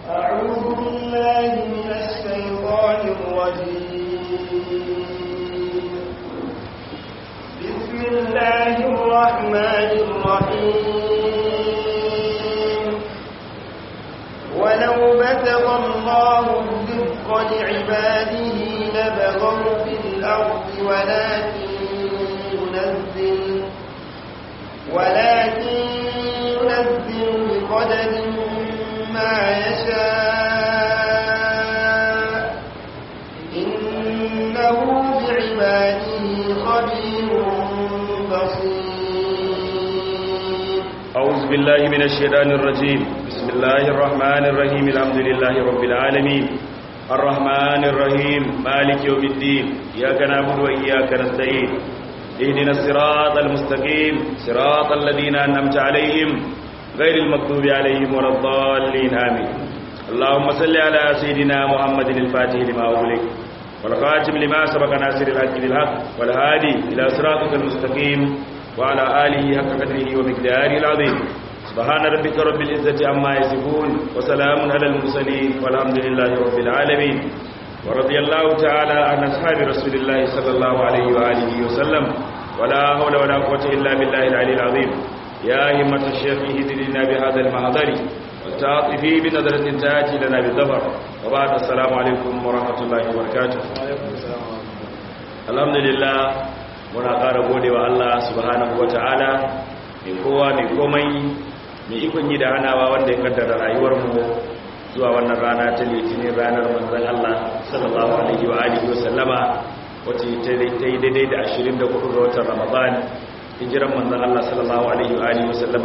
أعوذ بالله من الشيطان الرجيم بسم الله الرحمن الرحيم ولو بسط الله الرزق لعباده لبغوا في الأرض ولكن ينزل ولكن ينزل بقدر ما يشاء إنه بعباده خبير بصير أعوذ بالله من الشيطان الرجيم بسم الله الرحمن الرحيم الحمد لله رب العالمين الرحمن الرحيم مالك يوم الدين إياك نعبد وإياك نستعين اهدنا الصراط المستقيم صراط الذين أنعمت عليهم غير المغضوب عليهم ولا الضالين آمين اللهم صل على سيدنا محمد الفاتح لما أغلق والخاتم لما سبق ناصر الحق بالحق والهادي إلى صراطك المستقيم وعلى آله حق قدره ومقداره العظيم سبحان ربك رب العزة عما يصفون وسلام على المرسلين والحمد لله رب العالمين ورضي الله تعالى عن أصحاب رسول الله صلى الله عليه وآله وسلم ولا حول ولا قوة إلا بالله العلي العظيم يا همة الشيخ اهدنا بهذا المحضر والتعاطفي بنظرة تأتي لنا بالظفر وبعد السلام عليكم ورحمة الله وبركاته الحمد لله muna ƙara gode wa Allah subhanahu wa ta'ala mai kowa mai komai mai ikon yi da hanawa wanda ya kaddara rayuwarmu zuwa wannan rana ta litinin ranar manzan Allah sallallahu alaihi wa alihi wa sallama wacce ta yi daidai da 24 ga watan Ramadan hijiran manzan Allah sallallahu alaihi wa alihi wa sallama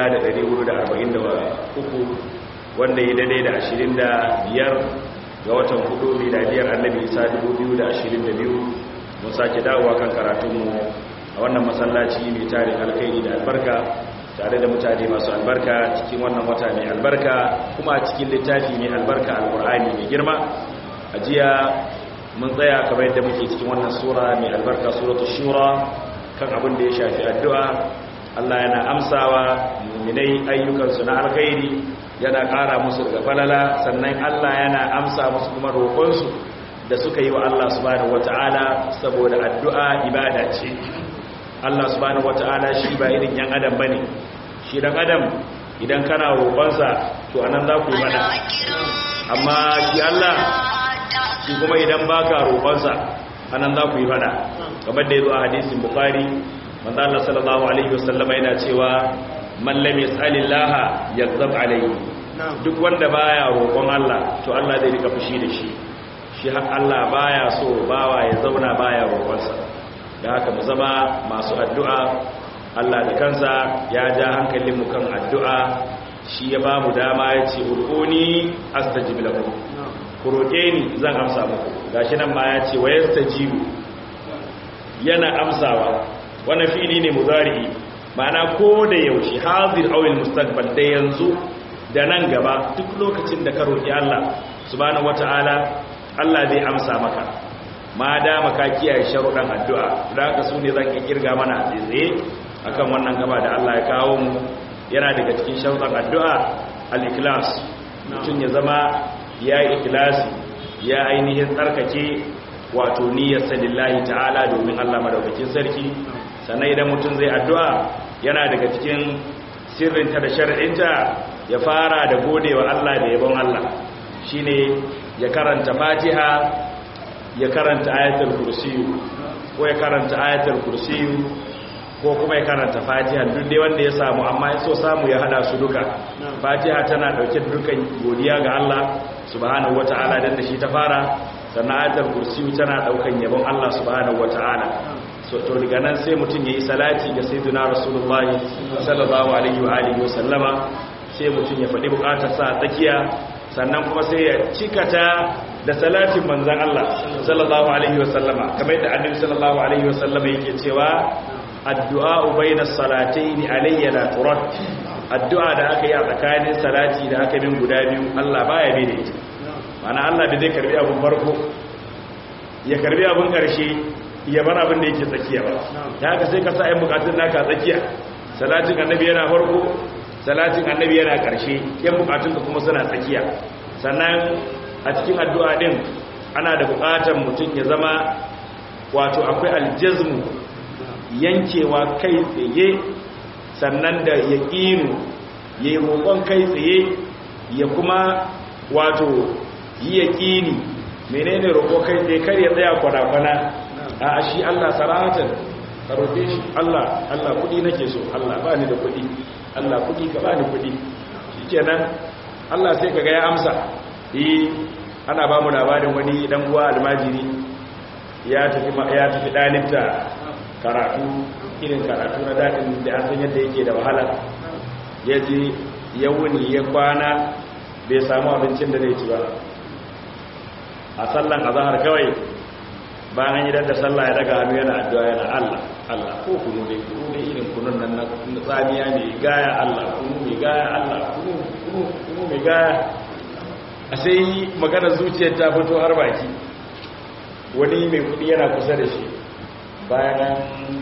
1443 wanda ya daidai da 25 ga watan hudu miladiyar annabi Isa 2022 mun sake dawowa kan karatunmu a wannan masallaci mai tarin alkhairi da albarka tare da mutane masu albarka cikin wannan wata mai albarka kuma cikin littafi mai albarka alkur'ani mai girma a jiya mun tsaya kamar yadda muke cikin wannan sura mai albarka suratul shura kan abin da ya shafi addu'a Allah yana amsawa muminai ayyukansu na alkhairi yana ƙara musu daga falala sannan Allah yana amsa musu kuma roƙonsu da suka yi wa Allah subhanahu wata'ala saboda addu'a ibada ce Allah subhanahu wata'ala shi ba irin yan adam bane shi dan adam idan kana roƙonsa to anan za ku yi mana amma shi Allah shi kuma idan baka roƙonsa anan za ku yi mana kamar da yazo a hadisin bukhari manzo Allah sallallahu alaihi wasallam yana cewa man lam yas'alillaha yaghzab alayhi duk wanda baya roƙon Allah to Allah zai rika fushi da shi shi har Allah baya so bawa ya zauna baya roƙonsa da haka mu zama masu addu'a Allah da kansa ya ja hankalin mu kan addu'a shi ya ba mu dama ya ce urkuni astajib lakum ku roƙe ni zan amsa muku gashi nan ma ya ce wa yastajibu yana amsawa wannan fi'ili ne mudari ma'ana ko da yaushe hazir awil mustaqbal da yanzu da nan gaba duk lokacin da ka roƙi Allah subhanahu wata'ala Allah zai amsa maka ma da maka kiyaye sharuɗan addu'a da haka su ne zan iya kirga mana a tsaye akan wannan gaba da Allah ya kawo mu yana daga cikin sharuɗan addu'a al-ikhlas mutum ya zama ya yi ikhlasi ya ainihin tsarkake wato niyyar lillahi ta'ala domin Allah madaukakin sarki sannan idan mutum zai addu'a yana daga cikin sirrinta da shar'inta ya fara da godewa Allah da yabon Allah shine ya karanta fatiha ya karanta ayatul kursiyu ko ya karanta ayatul kursiyu ko kuma ya karanta fatiha duk dai wanda ya samu amma ya so samu ya hada su duka fatiha tana dauke da dukan godiya ga Allah subhanahu wataala dan da shi ta fara sannan ayatul kursiyu tana daukan yabon Allah subhanahu wataala so to daga nan sai mutum yayi salati ga sayyidina rasulullahi sallallahu alaihi wa alihi wa sallama sai mutum ya faɗi bukatar sa tsakiya sannan kuma sai ya cikata da salatin manzan Allah sallallahu alaihi wasallama kamar yadda annabi sallallahu alaihi wasallama yake cewa addu'a baina salatayn alayya la turad addu'a da aka yi a tsakanin salati da aka min guda biyu Allah baya bi da ita mana Allah bai zai karbi abun farko ya karbi abun karshe ya bar abin da yake tsakiya ba da haka sai ka sa ayin bukatun naka tsakiya salatin annabi yana farko salatin annabi yana ƙarshe yan bukatunka kuma suna tsakiya sannan a cikin addu'a din ana da buƙatar mutum ya zama wato akwai aljazmu yankewa kai tsaye sannan da ya ƙinu ya yi roƙon kai tsaye ya kuma wato yi ya ƙini menene roƙo kai tsaye kar ya tsaya kwana-kwana a shi Allah saratan ka roƙe shi Allah Allah kuɗi nake so Allah ba ni da kuɗi Allah kuɗi ka ba ni kuɗi shi kenan Allah sai ka ga ya amsa yi ana ba mu labarin wani dan uwa almajiri ya tafi ya tafi dalibta karatu irin karatu na dadin da an san yadda yake da wahala ya je ya wuni ya kwana bai samu abincin da zai ci ba a sallan azhar kawai bayan yi da sallah ya daga hannu yana addu'a yana Allah Allah ko kunu ne kunu ne irin kunun nan na tsamiya ne gaya Allah kunu ne gaya Allah kunu kunu kunu ne gaya a sai magana zuciyar ta fito har baki wani mai kudi yana kusa da shi bayan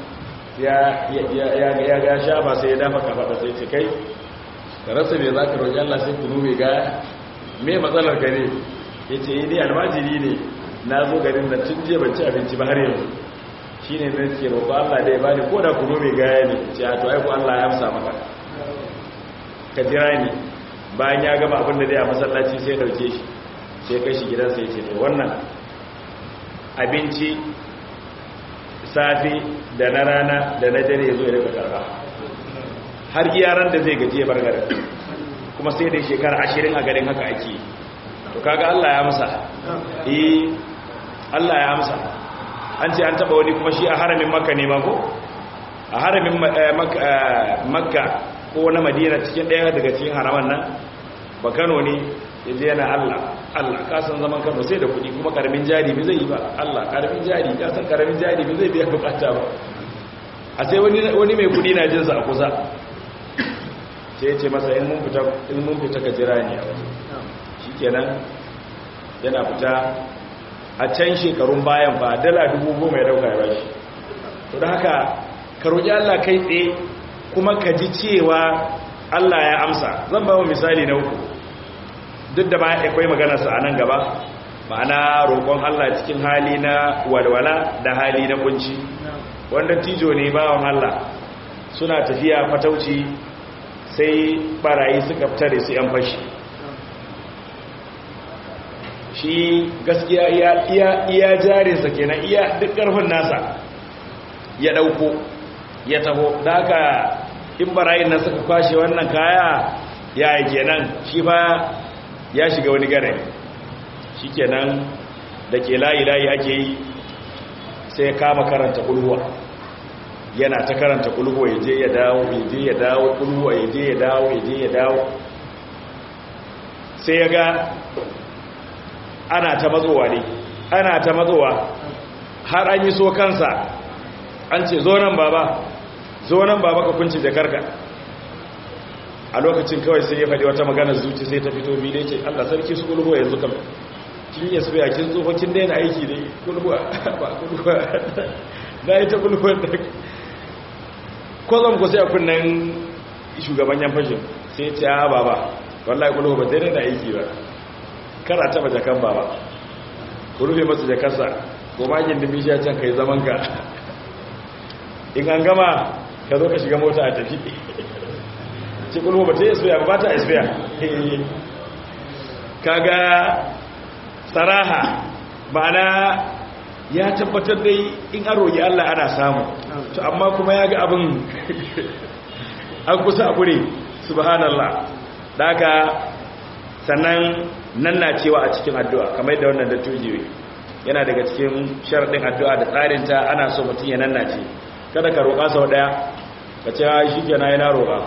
ya ga sha ba sai ya dafa kafaɗa sai ce kai ka rasa mai za ka roƙi Allah sai kunu mai gaya mai matsalar gare ya ce yi dai almajiri ne na zo garin da tun je ban ci abinci ba har yanzu shi ne na ke roƙo Allah da ya bani ko da kunu mai gaya ne ce a to aiku Allah ya amsa maka ka jira ni bayan ya gama abin da dai a masallaci sai dauke shi sai kai shi gidansa ya ce to wannan abinci safi da na rana da na dare ya zo ya rika karba har yaran da zai gaji ya bar garin kuma sai dai shekara ashirin a garin haka ake to kaga Allah ya amsa eh Allah ya amsa an ce an taba wani kuma shi a haramin makka ne ma ko a haramin makka ko na madina cikin ɗaya daga cikin haraman nan ba kano ne ya je yana allah allah kasan zaman kano sai da kuɗi kuma ƙaramin jari bai zai yi ba allah ƙaramin jari kasan ƙaramin jari bai zai biya bukata ba a sai wani mai kuɗi na jinsa a kusa sai ya ce masa in mun fita ka jira ne a waje shi kenan yana fita a can shekarun bayan ba dala dubu goma ya dauka ya bashi to da haka ka roƙi allah kai tsaye kuma ka ji cewa Allah ya amsa zan ba mu misali na uku duk da ba akwai maganarsa a nan gaba ma'ana roƙon Allah cikin hali na walwala da hali na kunci wanda tijo ne bawan Allah suna tafiya fatauci sai barayi suka fita da su yan fashi shi gaskiya iya jarinsa kenan iya duk ƙarfin nasa ya ɗauko ya taho da haka in barayin nan suka kwashe wannan kaya ya yi kenan shi fa ya shiga wani gare shi kenan da ke layi-layi ake yi sai ya kama karanta kulhuwa yana ta karanta kulhuwa ya je ya dawo ya je ya dawo kulhuwa ya je ya dawo ya je ya dawo sai ya ga ana ta matsowa ne ana ta matsowa har an yi so kansa an ce zo nan baba zo nan baba ka kunci jakarka a lokacin kawai sai ya faɗi wata magana zuci sai ta fito biyu da ce Allah sarki su kulhuwa yanzu kam kin yi suya kin tsofa kin daina aiki dai kulhuwa ba kulhuwa na yi ta kulhuwa da ko zan ku sai a kunnen shugaban yan fashin sai ya ce a baba wallahi kulhuwa ba daina da aiki ba kara taba jakan baba ku rufe masa jakarsa ko magin da bishiya can kai zaman ka in an gama ka zo ka shiga mota a tafi ce kulhuwa ba ta yi isfiya ba ta isfiya kaga tsaraha ma'ana ya tabbatar dai in an roƙi Allah ana samu to amma kuma ya ga abin an kusa a kure subhanallah daga sannan nan na cewa a cikin addu'a kamar da wannan dattoji yana daga cikin sharaɗin addu'a da tsarinta ana so mutum ya nan na ce kada ka roƙa sau ɗaya ka ce shi ke na yana roƙa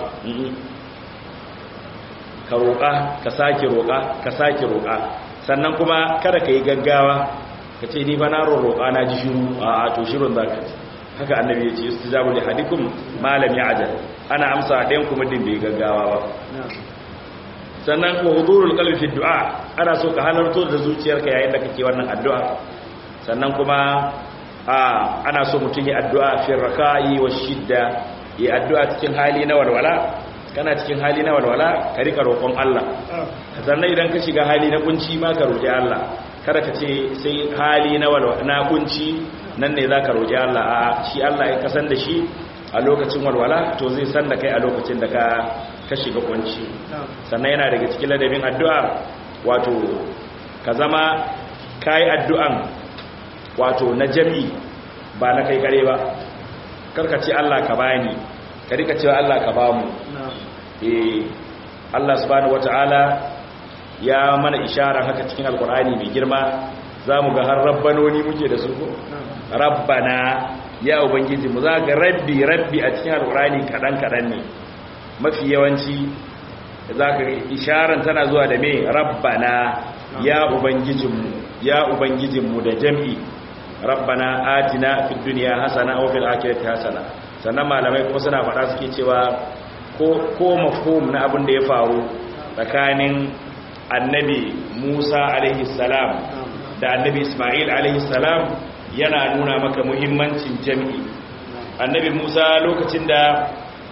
ka roƙa ka sake roƙa ka sake roƙa sannan kuma kada ka yi gaggawa ka ce ni ba na roƙa na ji shiru a to shirun za ka ci haka annabi ya ce su zabu da hadikun malam ya ajal ana amsa ɗayan kuma din bai gaggawa ba sannan ko hudurul qalbi fi du'a ana so ka halarto da zuciyarka yayin da kake wannan addu'a sannan kuma a ana so mutum ya addu'a fi raka'i wa shidda ya addu'a cikin hali na walwala kana cikin hali na walwala ka rika roƙon Allah sannan idan ka shiga hali na kunci ma ka roƙi Allah kada ka ce sai hali na walwala na kunci nan ne zaka roƙi Allah a shi Allah ya kasan da shi a lokacin walwala to zai san da kai a lokacin da ka ka shiga kunci sannan yana daga cikin ladabin addu'a wato ka zama kai addu'an wato na jami'i ba na kai kare ba karka ce Allah ka bani ka rika cewa Allah ka bamu eh Allah subhanahu wataala ya mana ishara haka cikin alkur'ani mai girma zamu ga har rabbanoni muke da su ko rabbana ya ubangiji mu za ga rabbi rabbi a cikin alkur'ani kadan kadan ne mafi yawanci zaka ga isharan tana zuwa da me rabbana ya ubangijinmu ya ubangijinmu da jam'i rabbana atina fid dunya hasana wa fil akhirati hasana sannan malamai kuma suna faɗa suke cewa ko ko mafhum na abin da ya faru tsakanin annabi Musa alaihi salam da annabi Isma'il alaihi salam yana nuna maka muhimmancin jami'i annabi Musa lokacin da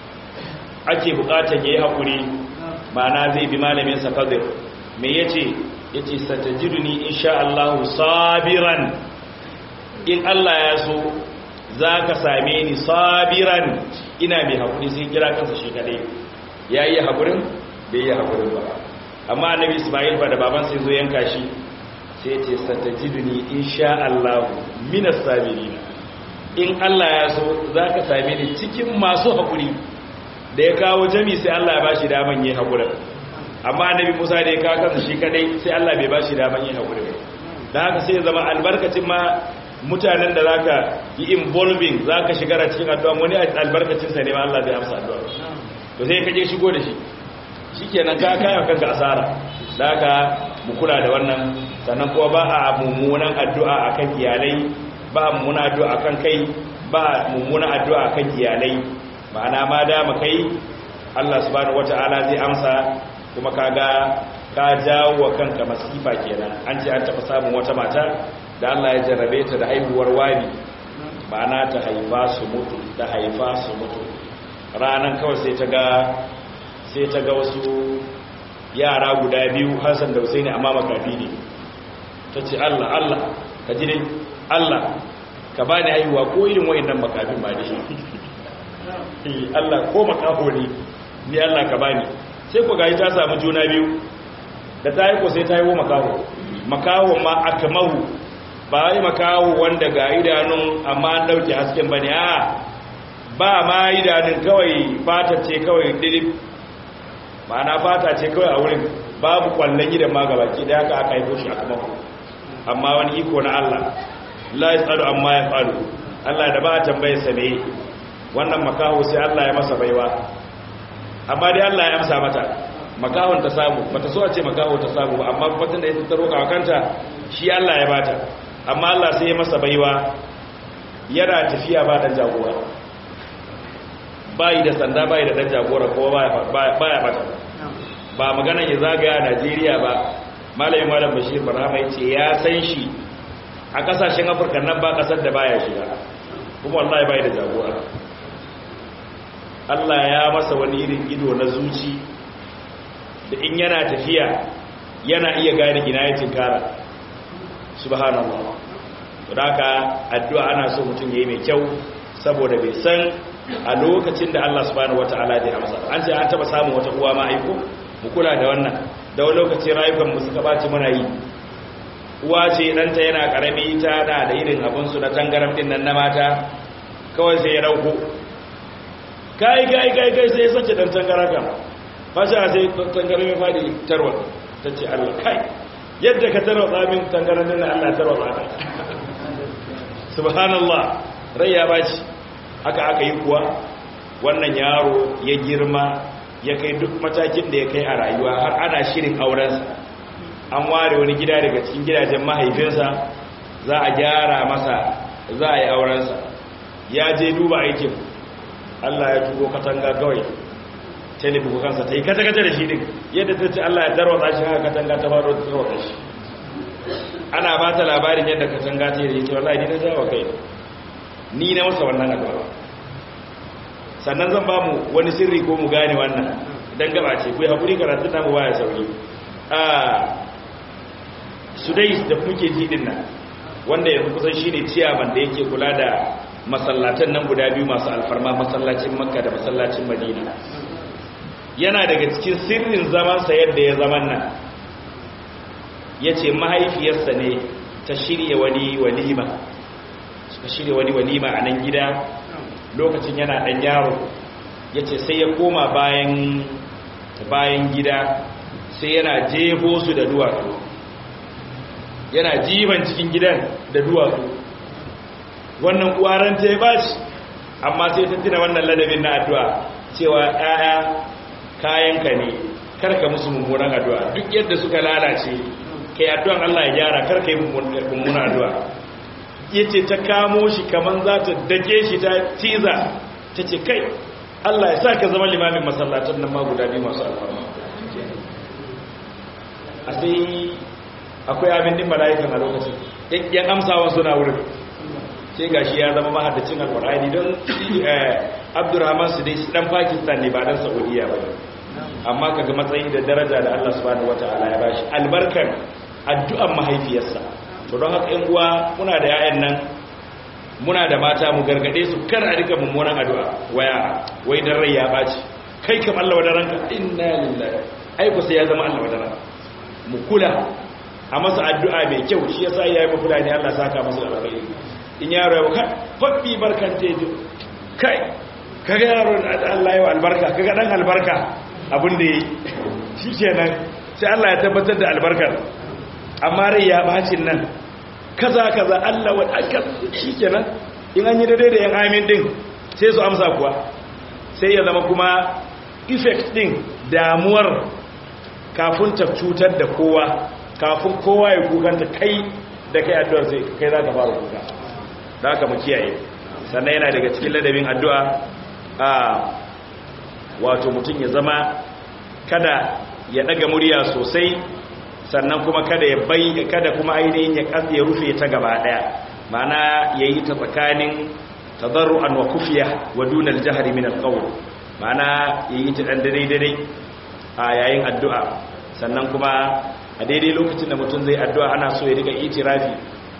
ake bukatar yayi hakuri ma'ana zai bi malamin sa Fadir me yace yace satajiduni insha Allah sabiran in Allah ya so za ka same ni sabiran ina mai haƙuri sai kira kansa shi kadai ya yi haƙurin bai yi haƙurin ba amma annabi ismail ba da baban sai zo yanka shi sai ce satajiduni insha Allah minas sabirina in Allah ya so za ka same ni cikin masu haƙuri da ya kawo jami sai Allah ya bashi daman yin haƙurin amma annabi Musa da ya kawo kansa shi kadai sai Allah bai bashi daman yin haƙurin da haka sai ya zama albarkacin ma mutanen da zaka yi involving zaka shiga a cikin addu'a wani albarkacin sa ne ma Allah zai amsa addu'a to sai ka je shigo da shi shikenan ka kaya kanka asara zaka mu kula da wannan sannan kuma ba a mummunan addu'a akan iyalai ba mummunan addu'a akan kai ba mummunan addu'a akan iyalai ma'ana ma da mu kai Allah subhanahu wata'ala zai amsa kuma kaga ka jawo wa kanka masifa kenan an ce an taɓa samun wata mata da Allah ya jarrabe ta da haihuwar wani ma'ana ta haifa su mutu ta haifa su mutu ranan kawai sai ta ga sai ta ga wasu yara guda biyu Hassan da Husaini amma makafi ne ta ce Allah Allah ka ji dai Allah ka bani haihuwa ko irin wayannan makafin ba dai Allah ko makafo ne ni Allah ka bani sai ku gaji ta samu juna biyu da ta yi ko sai ta yi wa makaho makaho ma akamahu ba yi makawo wanda ga idanun amma an dauke hasken bane a ba ma idanun kawai fata ce kawai dilip ma'ana fata ce kawai a wurin babu kwallon gidan ma gabaki da aka aka haifo shi a kuma amma wani iko na Allah la yasalu amma ya falu Allah da ba a tambaye sa ne wannan makaho sai Allah ya masa baiwa amma dai Allah ya amsa mata makahon ta samu bata so a ce makaho ta samu ba amma batun da ya tattaro kanta shi Allah ya bata amma Allah sai ya masa baiwa yana tafiya ba dan jagora bayi da sanda bayi da dan jagora ko baya bata ba maganan ya zagaya a Najeriya ba malamin malam Bashir Barhama yace ya san shi a kasashen Afirka nan ba kasar da baya shiga kuma wallahi bayi da jagora Allah ya masa wani irin ido na zuci da in yana tafiya yana iya gane ina ya tinkara subhanallah to haka addu'a ana so mutum yayi mai kyau saboda bai san a lokacin da Allah subhanahu wataala zai amsa an ce an taba samun wata uwa ma aiko mu kula da wannan da wani lokaci rayukan mu suka baci muna yi uwa ce danta yana karami ta da da irin abun su na tangaram din nan na mata kawai sai ya dauko kai kai kai kai sai sace dan tangaram fasha sai tangaram ya fadi tarwa tace Allah kai yadda ka tarwatsa min tangaran nan Allah tarwatsa ka subhanallah rai ya baci haka aka yi kuwa wannan yaro ya girma ya kai duk matakin da ya kai a rayuwa har ana shirin aurensa an ware wani gida daga cikin gidajen mahaifinsa za a gyara masa za a yi aurensa ya je duba aikin Allah ya tuko katanga kawai telebuku kansa ta yi kata-kata da shi din yadda ta ce Allah ya tarwata shi haka katanga ta baro ta tarwata shi ana ba ta labarin yadda katanga ta yi ce wallahi ni na jawo kai ni na masa wannan addu'a sannan zan ba mu wani sirri ko mu gane wannan dan gaba ce ku hakuri karatun namu baya sauri a sudais da kuke ji din nan wanda yanzu kusan shine ciyaman da yake kula da masallatan nan guda biyu masu alfarma masallacin makka da masallacin madina yana daga cikin sirrin zamansa yadda ya zaman nan ya ce mahaifiyarsa ne ta shirya wani walima suka shirya wani walima a nan gida lokacin yana ɗan yaro ya ce sai ya koma bayan bayan gida sai yana jefo su da duwatsu yana jiban cikin gidan da duwatsu wannan uwaranta ya bashi amma sai ta tuna wannan ladabin na addu'a cewa ɗaya kayanka ne karka musu mummunan addu'a duk yadda suka lalace kai addu'an Allah ya gyara karka yi mummunan addu'a yace ta kamo shi kaman za ta dake shi ta tiza ta ce kai Allah ya sa ka zama limamin masallacin nan ma guda biyu masu alfarma a sai akwai abin din mala'ikan a lokacin yan amsawa suna wurin sai ga shi ya zama mahaddacin alkur'ani don abdurrahman su dai dan pakistan ne ba dan saudiya ba amma kaga matsayi da daraja da allah subhanahu wataala ya bashi albarkar addu'an mahaifiyarsa to don haka yan uwa muna da yayan nan muna da mata mu gargade su kar a rika mummunan addu'a waya wai dan rai ya baci kai kam allah wadaranka inna lillahi ai ku sai ya zama allah wadaranka mu kula a masa addu'a mai kyau shi yasa yayi mu kula ne allah saka masa alkhairi in yaro ya ka faɓi barkan teji kai kaga yaro Allah ya albarka kaga dan albarka abin da yi shi kenan sai Allah ya tabbatar da albarkar amma rai ya bacin nan kaza kaza Allah wa aka shi kenan in an yi daidai da yan amin din sai su amsa kuwa sai ya zama kuma effect din damuwar kafin ta cutar da kowa kafin kowa ya kukanta kai da kai addu'ar sai kai za ka fara kuka da aka mu kiyaye sannan yana daga cikin ladabin addu'a a wato mutum ya zama kada ya daga murya sosai sannan kuma kada ya bai kada kuma ainihin ya katse ya rufe ta gaba daya mana yayi ta tsakanin tadarruan wa kufiya wa dunal jahri min alqawl mana yayi ta dan dare dare a yayin addu'a sannan kuma a daidai lokacin da mutum zai addu'a ana so ya riga itirafi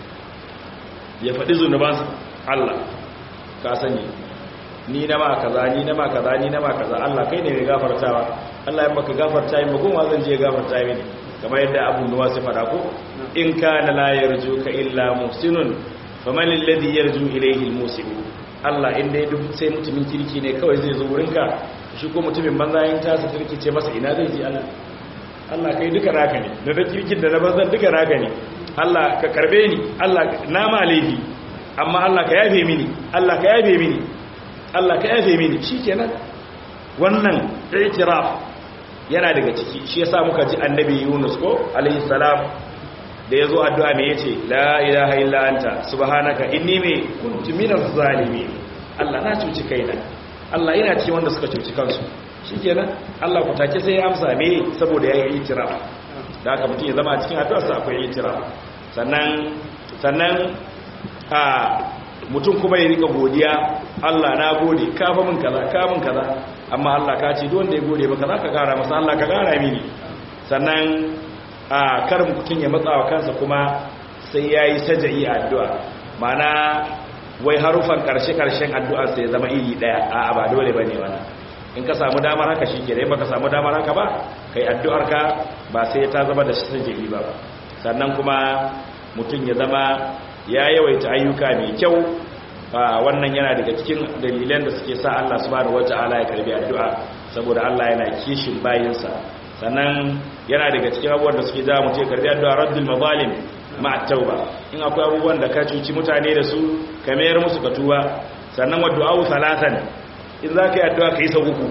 ya faɗi zunubansa Allah ka sani ni na ma kaza ni na ma kaza ni na ma kaza Allah kai ne mai gafartawa Allah in baka gafarta min ba zan je gafarta mini kamar yadda Abu Nuwas ya faɗa ko in kana la yarjuka illa muhsinun faman alladhi yarju ilayhi almusin Allah in dai duk sai mutumin kirki ne kawai zai zo wurinka shi ko mutumin banza yin tasa kirki ce masa ina zai ji Allah Allah kai duka naka ne da da kirkin da na banzan duka naka ne Allah ka karbe ni Allah na ma laifi amma Allah ka yafe mini Allah ka yafe mini Allah ka yafe mini shikenan wannan i'tiraf yana daga ciki shi yasa muka ji annabi Yunus ko alayhi salam da yazo addu'a me yace la ilaha illa anta subhanaka inni me kuntu minaz zalimin Allah na cuci kaina Allah ina cikin wanda suka cuci kansu shikenan Allah ku take sai ya amsa me saboda yayi i'tiraf da haka mutum ya zama a cikin addu'arsa akwai i'tiraf sannan sannan a mutum kuma ya rika godiya Allah na gode ka fa min kaza ka min kaza amma Allah ka ce wanda ya gode maka zaka kara masa Allah ka kara mini sannan a kar mutum ya matsa wa kansa kuma sai yayi saja'i a addu'a mana wai harufan karshe karshen addu'ar sai zama iri daya a ba dole bane wannan in ka samu damar haka shikenan baka samu damar haka ba kai addu'ar ka ba sai ta zama da saja'i ba sannan kuma mutum ya zama ya yawaita ayyuka mai kyau wannan yana daga cikin dalilan da suke sa Allah subhanahu wata'ala ya karbi addu'a saboda Allah yana kishin bayinsa sannan yana daga cikin abubuwan da suke jawo mutum ya karbi addu'a raddul mazalim ma'a tauba in akwai abubuwan da ka cuci mutane da su ka mayar musu ka tuba sannan wa du'a'u salatan in za ka yi addu'a ka yi sau uku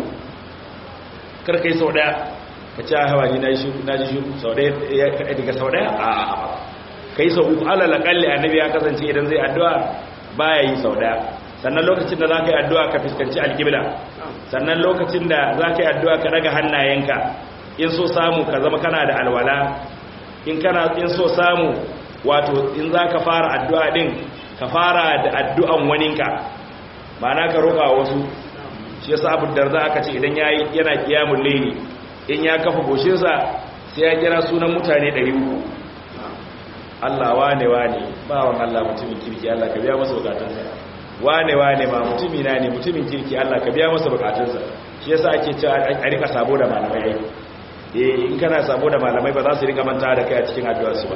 kar ka yi sau daya ka ci hawa ni na ji shi sau daya daga sau daya a ka yi sau uku alal akalli annabi ya kasance idan zai addu'a baya yi sau daya sannan lokacin da za ka yi addu'a ka fuskanci alkibla sannan lokacin da za ka yi addu'a ka daga hannayenka in so samu ka zama kana da alwala in kana in so samu wato in za ka fara addu'a din ka fara da addu'an waninka ma'ana ka roƙa wasu shi yasa abu darda aka ce idan yayi yana qiyamul layli in ya kafa goshinsa sai ya kira sunan mutane 300 Allah wane wane bawan Allah mutumin kirki Allah ka biya masa bukatunsa wane wane ma mutumi na ne mutumin kirki Allah ka biya masa bukatunsa shi yasa ake cewa a rika sabo da malamai eh in kana sabo da malamai ba za su rika manta da kai a cikin addu'ar su ba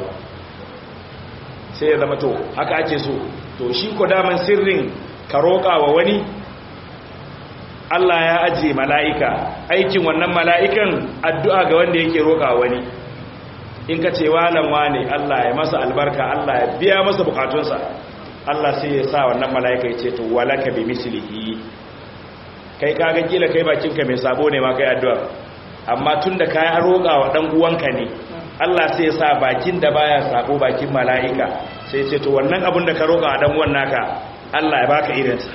sai ya zama to haka ake so to shi ko daman sirrin ka roƙa wa wani Allah ya ajiye mala'ika aikin wannan mala'ikan addu'a ga wanda yake roƙa wani in ka ce walan wane Allah ya masa albarka Allah ya biya masa bukatunsa Allah sai ya sa wannan mala'ika ya ce to walaka bi mislihi kai kaga kila kai bakinka mai sabo ne ma kai addu'a amma tunda kai roƙa wa dan uwanka ne Allah sai ya sa bakin da baya sabo bakin mala'ika sai ya ce to wannan abin da ka roƙa wa dan uwan naka Allah ya baka irinsa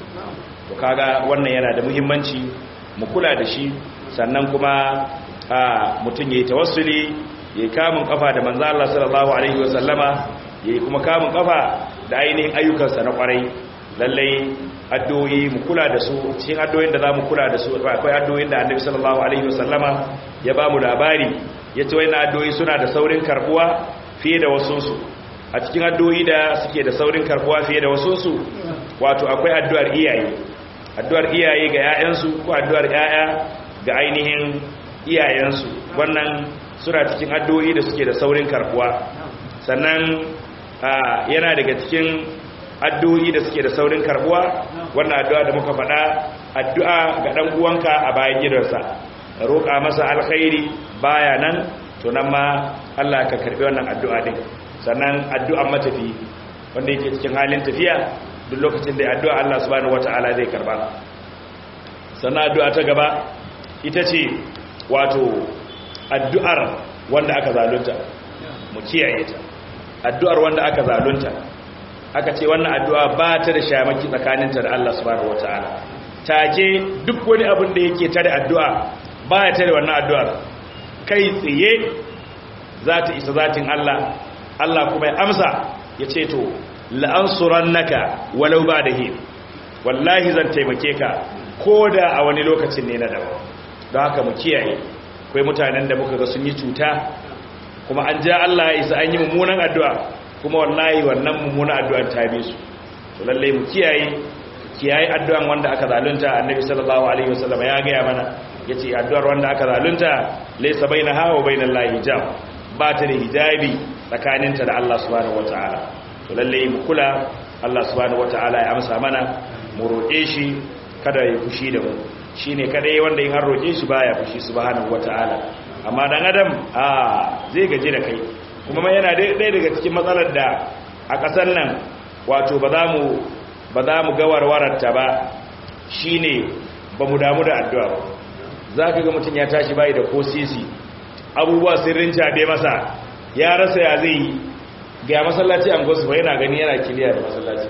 to kaga wannan yana da muhimmanci mu kula da shi sannan kuma a mutum yayi tawassuli yayi kamun kafa da manzo Allah sallallahu alaihi wasallama yayi kuma kamun kafa da ainihin ayyukansa na kwarai lallai addu'o'i mu kula da su cikin addu'o'in da zamu kula da su akwai addu'o'in da Annabi sallallahu alaihi wasallama ya ba mu labari yace wayannan addu'o'i suna da saurin karbuwa fiye da wasu su a cikin addu'o'i da suke da saurin karbuwa fiye da wasu su wato akwai addu'ar iyaye addu'ar iyaye ga 'ya'yansu ko addu'ar 'ya'ya ga ainihin iyayensu wannan suna cikin addu'o'i da suke da saurin karbuwa sannan yana daga cikin addu'o'i da suke da saurin karbuwa wannan addu'a da muka faɗa addu'a ga ɗan uwanka a bayan gidansa roƙa masa alkhairi baya nan to nan ma Allah ka karbi wannan addu'a din sannan addu'an matafi wanda yake cikin halin tafiya duk lokacin da addu'a Allah subhanahu wata'ala zai karba sannan addu'a ta gaba ita ce wato addu'ar wanda aka zalunta mu kiyaye ta addu'ar wanda aka zalunta aka ce wannan addu'a ba ta da shamaki tsakaninta da Allah subhanahu wata'ala take duk wani abin da yake tare addu'a ba ya tare wannan addu'ar kai tsaye za ta isa zatin Allah Allah kuma ya amsa ya ce to la'ansurannaka walau ba da hin wallahi zan taimake ka ko da a wani lokacin ne na daban don haka mu kiyaye akwai mutanen da muka ga sun yi cuta kuma an ja Allah ya isa an yi mummunan addu'a kuma wallahi wannan mummunan addu'an ta bi su to lalle mu kiyaye kiyaye addu'an wanda aka zalunta annabi sallallahu alaihi wasallam ya ga mana yace addu'ar wanda aka zalunta laysa bainaha wa bainallahi hijab ba ta da hijabi tsakaninta da Allah subhanahu wataala to lalle mu kula Allah subhanahu wataala ya amsa mana mu roƙe shi kada ya fushi da mu shine kadai wanda in har roƙe shi baya fushi subhanahu wataala amma dan adam a zai gaji da kai kuma ma yana ɗaya daga cikin matsalar da a ƙasar nan wato ba za mu ba za mu ga warwararta ba shine ba mu damu da addu'a ba za ka ga mutum ya tashi bayi da ko sisi abubuwa sirrin cabe masa ya rasa ya zai yi ga masallaci an gosu ba yana gani yana kiliya da masallaci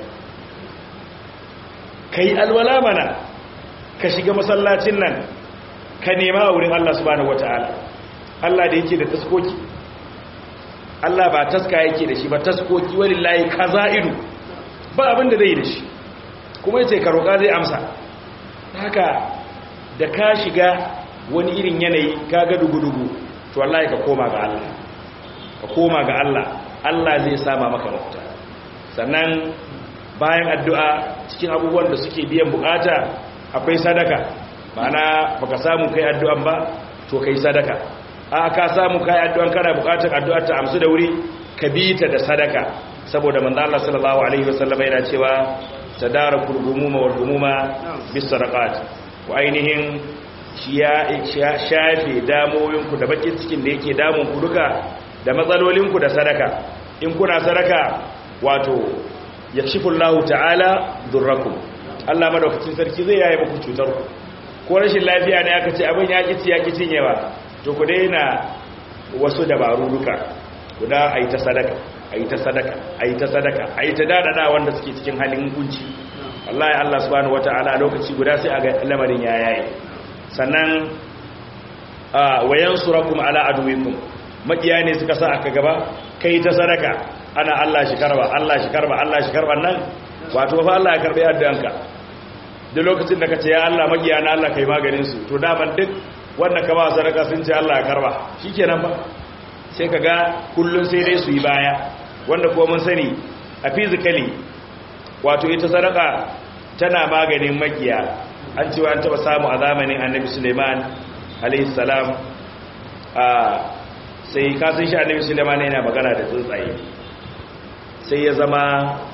ka yi alwala mana ka shiga masallacin nan ka nema a wurin Allah subhanahu wata'ala Allah da yake da taskoki Allah ba taska yake da shi ba taskoki walillahi kaza'idu ba abin da zai da shi kuma yace ka roƙa zai amsa haka da ka shiga wani irin yanayi ka ga dugu-dugu to wallahi ka koma ga Allah ka koma ga Allah Allah zai sama maka mafita sannan bayan addu'a cikin abubuwan da suke biyan bukata akwai sadaka ma'ana baka samu kai addu'an ba to kai sadaka a ka samu kai addu'an kana bukatar addu'ar ta amsu da wuri ka bi ta da sadaka saboda manzo Allah sallallahu alaihi wasallam yana cewa tadarakul gumuma wal gumuma bis sadaqat wa ainihin ya shafe damoyinku da bakin cikin da yake damun ku duka da matsalolinku da sadaka in kuna sadaka wato yakshifullahu ta'ala durrakum Allah madaukakin sarki zai yaye muku cutar ku ko rashin lafiya ne aka ce abin ya kici ya kicin yawa to ku daina wasu dabaru duka ku da ayi ta sadaka ayi ta sadaka ayi ta sadaka ayi ta dadada wanda suke cikin halin kunci wallahi Allah subhanahu wataala lokaci guda sai aga lamarin ya yaye sannan wayan surakum ala aduwikum makiya ne suka sa aka gaba kai ta sadaka ana Allah shi karba Allah shi karba Allah shi karba nan wato fa Allah ya karbe addu'anka duk lokacin da ka ce ya Allah magiya na Allah kai maganin su to daman duk wanda ka ba sadaka sun ce Allah ya karba shikenan ba sai ka ga kullun sai dai su yi baya wanda kuma mun sani a physically wato ita sadaka tana maganin magiya an cewa an taba samu a zamanin annabi suleiman alaihi salam a sai kasan shi annabi suleiman yana magana da tsuntsaye sai ya zama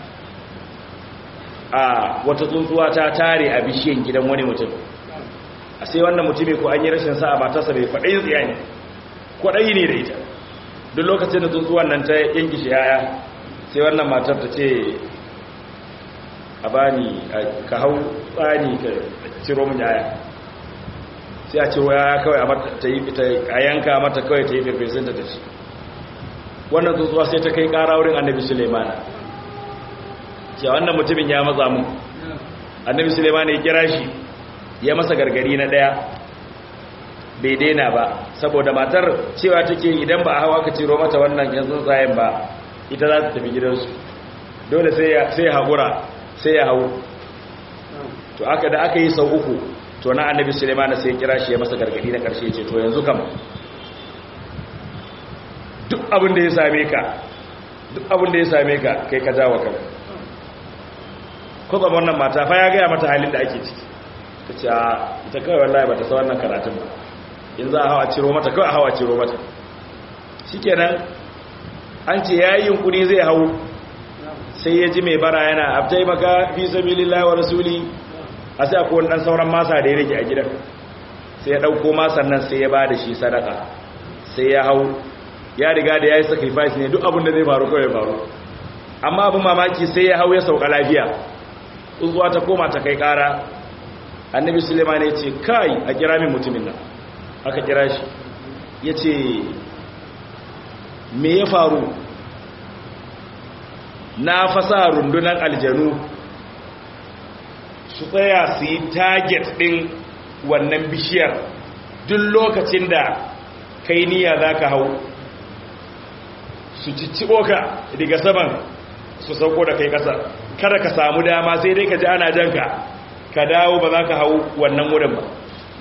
a wata tsuntsuwa ta tare a bishiyan gidan wani mutum a sai wannan mutumin ko an yi rashin sa'a matarsa bai faɗi tsiya ne kwaɗayi ne da ita duk lokacin da tsuntsuwan nan ta yanki shi yaya sai wannan matar ta ce a bani ka hau tsani ka ciro mun yaya sai a ciro yaya kawai a yanka mata kawai ta yi firfesin ta tafi wannan tsuntsuwa sai ta kai kara wurin annabi suleimana cewa wannan mutumin ya matsa mu annabi suleimana ya kira shi ya masa gargari na daya bai daina ba saboda matar cewa take idan ba a hawa ka ciro mata wannan yan tsuntsayen ba ita za ta tafi gidansu dole sai ya haƙura sai ya hau to aka da aka yi sau uku to na annabi suleiman sai kira shi ya masa gargadi na karshe ce to yanzu kam duk abin da ya same ka duk abin da ya same ka kai ka jawo kan kuma wannan mata fa ya gaya mata halin da ake ciki ta ce ita kawai wallahi ba ta sa wannan karatun ba in za a hawa ciro mata kawai a hawa ciro mata shikenan an ce yayin yunkuri zai hau sai ya ji mai bara yana abtai maka fi sabilillahi wa rasuli a sai akwai dan sauran masa da ya rage a gidan sai ya dauko masan nan sai ya ba da shi sadaka sai ya hau ya riga da yayi sacrifice ne duk abin da zai faru kawai ya faru amma abin mamaki sai ya hau ya sauka lafiya tsuntsuwa ta koma ta kai kara annabi suleiman ya ce kai a kira min mutumin nan aka kira shi ya ce me ya faru na fasa rundunar aljanu su tsaya su yi target ɗin wannan bishiyar duk lokacin da kai niyya za ka hau su cicciɓo ka daga saman su sauko da kai ƙasa kada ka samu dama sai dai ka ji ana janka ka dawo ba za ka hau wannan wurin ba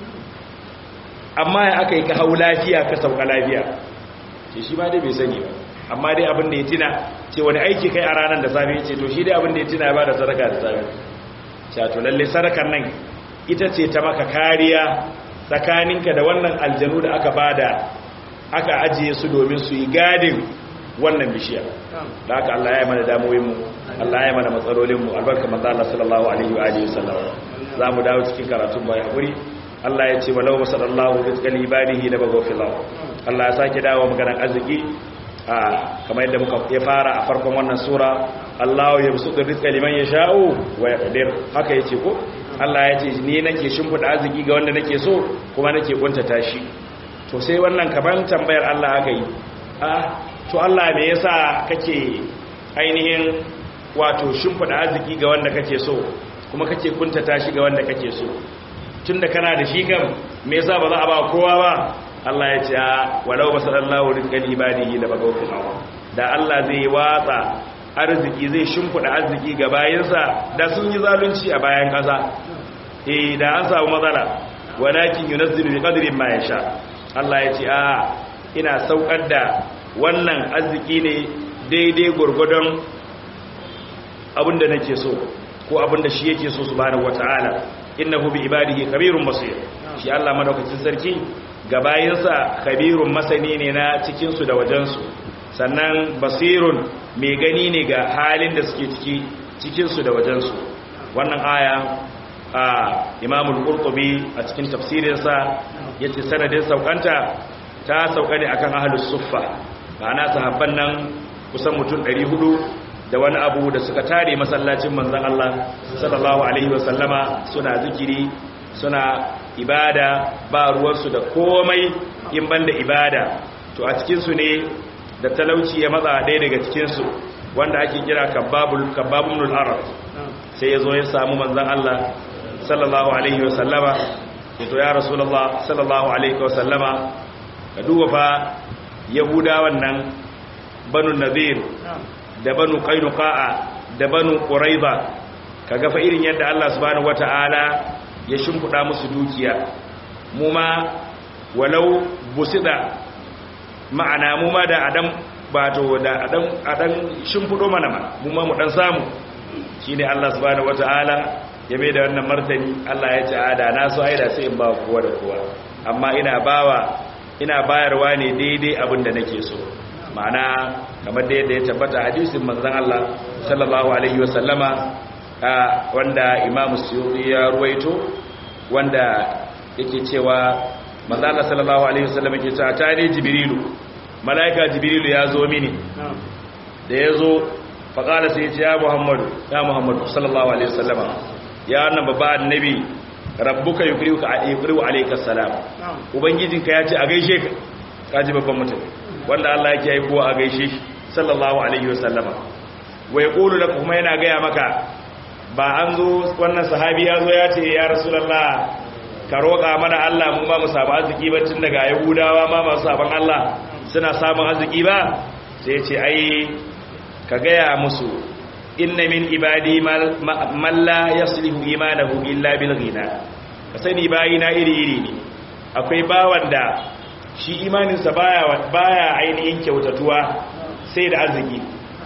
amma ya aka yi ka hau lafiya ka sauka lafiya ce shi ma dai bai sani ba amma dai abin da ya tina ce wani aiki kai a ranar da safe ce to shi dai abin da ya tina ya ba da sadaka da safe ce to lalle sadakar nan ita ce ta maka kariya tsakaninka da wannan aljanu da aka bada aka ajiye su domin su yi gadin wannan bishiyar da haka Allah ya yi mana damuwinmu Allah ya yi mana matsalolinmu albarka manzo Allah sallallahu alaihi wa alihi wasallam za mu dawo cikin karatun bai hakuri Allah ya ce walau wasallallahu rizqal ibadihi la baghfirullah Allah ya sake dawo maganar arziki a kamar yadda muka ya fara a farkon wannan sura Allah ya busutu rizqa liman yasha'u wa yaqdir haka yace ko Allah ya ce ni nake shimfida arziki ga wanda nake so kuma nake kuntata shi to sai wannan kaman tambayar Allah aka yi ah to Allah me yasa kake ainihin wato shimfida arziki ga wanda kake so kuma kake kuntata shi ga wanda kake so tunda kana da shi kam me yasa ba za a ba kowa ba Allah ya ce walau basallallahu rizqan ibadihi la bagawfil aw da Allah zai watsa arziki zai shimfida arziki ga bayinsa da sun yi zalunci a bayan kasa eh da an samu matsala walakin yunazzilu bi qadri ma yasha Allah ya ce a ina saukar da wannan arziki ne daidai gurgudun abinda nake so ko abinda shi yake so subhanahu wataala innahu bi ibadihi kabirun basir shi Allah madaukakin sarki ga bayinsa kabirun masani ne na cikin su da wajen su sannan basirun mai gani ne ga halin da suke ciki cikin su da wajen su wannan aya a Imam al-Qurtubi a cikin tafsirinsa yace sanadin saukanta ta sauka ne akan ahlus suffa ma'ana sahabban nan kusan mutum 400 da wani abu da suka tare masallacin manzan Allah sallallahu alaihi wasallama suna zikiri suna ibada ba ruwansu da komai in banda ibada to a cikinsu ne da talauci ya matsa ɗaya daga cikinsu wanda ake kira kababun arab sai ya zo ya samu manzan Allah sallallahu alaihi wasallama ya to ya rasulallah sallallahu alaihi wasallama ka duba fa yahudawan nan banu nazir da banu qainuqa'a da banu quraiba kaga fa irin yadda Allah subhanahu wataala ya shimfuda musu dukiya mu ma walau busida ma'ana mu ma da adam bato da adam adan shimfudo mana ma mu ma mu dan samu shine Allah subhanahu wataala ya mai da wannan martani Allah ya ce ada na so aida sai in ba kowa da kowa amma ina bawa ina bayarwa ne daidai abin da nake so ma'ana kamar da yadda ya tabbata hadisin manzon Allah sallallahu alaihi wasallama wanda Imam Suyuti ya ruwaito wanda yake cewa manzon Allah sallallahu alaihi wasallam yake cewa ta ne Jibrilu malaika Jibrilu ya zo mini da ya zo faƙala sai ya ce ya Muhammadu ya Muhammadu sallallahu alaihi wasallama ya wannan babba annabi rabbuka yukriuka yukriu alayka salam ubangijinka ya ce a gaishe ka kaji babban mutum wanda Allah yake yi kowa a gaishe shi sallallahu alaihi wasallama wa yaqulu lakum kuma yana gaya maka ba an zo wannan sahabi ya zo ya ce ya rasulullah ka roƙa mana Allah mu ma mu samu arziki ba tun daga yahudawa ma masu saban Allah suna samun arziki ba sai ya ce ai ka gaya musu inna min ibadi man la yaslihu imanahu illa bil ghina ka sani bayina iri iri ne akwai bawan da shi imaninsa baya baya ainihin kyautatuwa sai da arziki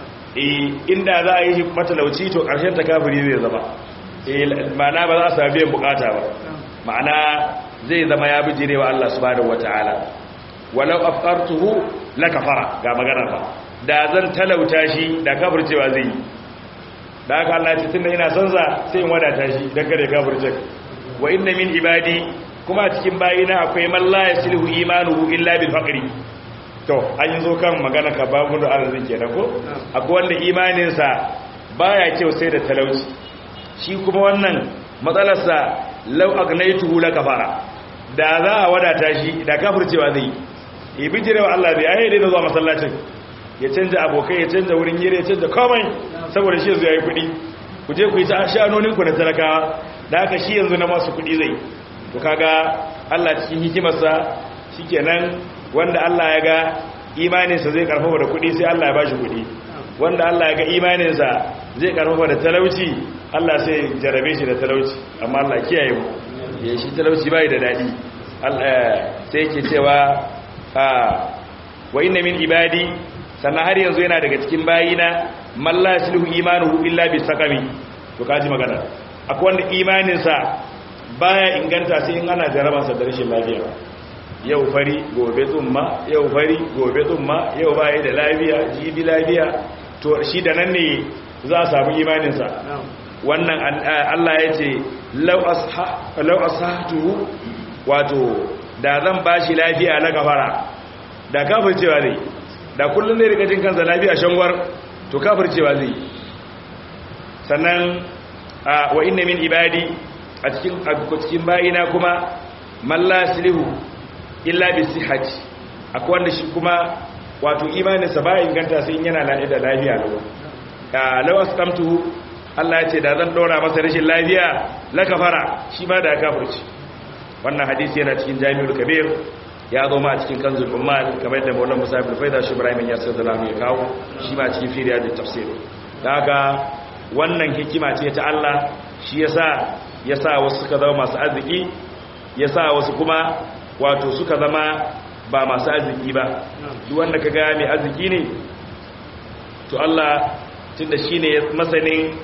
eh inda za a yi matalauci to karshen ta kafiri zai zama eh ma'ana ba za su samu biyan bukata ba ma'ana zai zama ya bijire wa Allah subhanahu wataala walau afqartuhu lakafara ga magana ba da zan talauta shi da kafircewa zai yi da haka Allah ce tunda ina son sa sai in wadata shi dan kare kafirce wa inna min ibadi kuma cikin bayina akwai man la yaslihu imanuhu illa bil faqri to an yi zo kan magana ka babu da arzikin kenan ko akwai wanda imanin sa baya kyau sai da talauci shi kuma wannan matsalar sa law agnaituhu la kafara da za a wadata shi da kafircewa zai yi bijirewa Allah bai ayyade da zuwa masallacin ya canja abokai ya canja wurin yire ya canja komai saboda shi yanzu ya yi kudi ku je ku yi ta shanoninku na talakawa da haka shi yanzu na masu kudi zai to kaga Allah cikin hikimarsa shikenan wanda Allah ya ga imaninsa zai karfafa da kudi sai Allah ya bashi kudi wanda Allah ya ga imaninsa zai karfafa da talauci Allah sai jarabe shi da talauci amma Allah kiyaye mu ya shi talauci bai da dadi Allah sai yake cewa wa inna min ibadi sannan har yanzu yana daga cikin bayina malla yasluhu imanuhu illa bi sakami to kaji magana akwai wanda imaninsa baya inganta sai in ana jarabansa da rashin lafiya yau fari gobe tsumma yau fari gobe tsumma yau baya da lafiya jibi lafiya to shi da nan ne za a samu imaninsa wannan Allah ya ce lau ashatuhu wato da zan bashi lafiya na gafara da kafircewa zai da kullum zai rika jin kansa lafiya shangwar to kafircewa zai sannan wa inna min ibadi a cikin cikin bayina kuma malla silihu illa bi sihhati akwai wanda shi kuma wato imaninsa ba inganta sai yana da lafiya lau law asqamtuhu Allah ya ce da zan dora masa rashin lafiya la kafara shi ma da kafirci wannan hadisi yana cikin Jami'ul Kabir ya zo ma a cikin kanzul ummal kamar da Maulana Musa ibn Faida shi Ibrahim ya sai da ya kawo shi ma cikin firiya da tafsir daga wannan hikima ce ta Allah shi yasa yasa wasu suka zama masu arziki yasa wasu kuma wato suka zama ba masu arziki ba duk wanda kaga mai arziki ne to Allah tunda shine masanin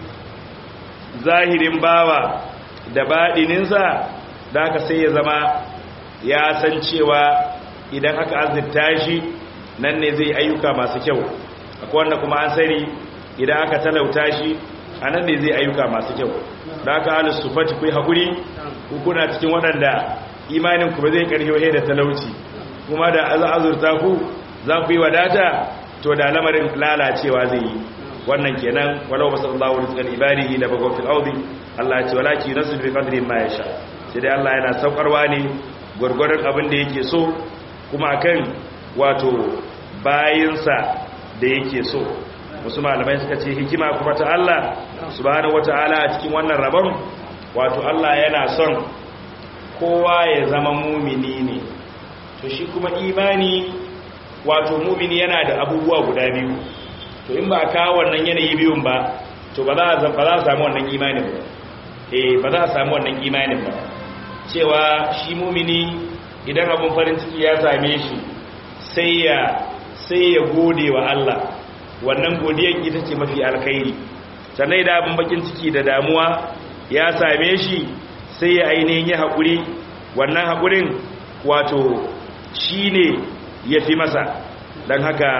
zahirin bawa da baɗininsa da aka sai ya zama ya san cewa idan aka azurta shi nan ne zai ayyuka masu kyau akwai wanda kuma an sani idan aka talauta shi a nan ne zai ayyuka masu kyau da aka halin sufati ku yi haƙuri kuna cikin waɗanda imanin ku ba zai ƙarfi wahe da talauci kuma da azurta ku za ku yi wadata to da lamarin lalacewa zai yi wannan kenan walau basallahu rizqan ibadihi la bagaw fil ardi Allah ya ce walaki nasu bi qadri ma yasha sai dai Allah yana saukarwa ne gurgurdan abin da yake so kuma akan wato bayinsa da yake so wasu malamai suka ce hikima kuma ta Allah subhanahu wataala a cikin wannan rabon wato Allah yana son kowa ya zama mumini ne to shi kuma imani wato mumini yana da abubuwa guda biyu to in ba ka wannan yanayi biyun ba to to ba za a ba za a samu wannan imanin ba eh ba za a samu wannan imanin ba cewa shi mumini idan abun farin ciki ya same shi sai ya sai ya gode wa Allah wannan godiyar ita ce mafi alkhairi sannan da abin bakin ciki da damuwa ya same shi sai ya ainihin yi haƙuri wannan haƙurin wato shi ne ya fi masa don haka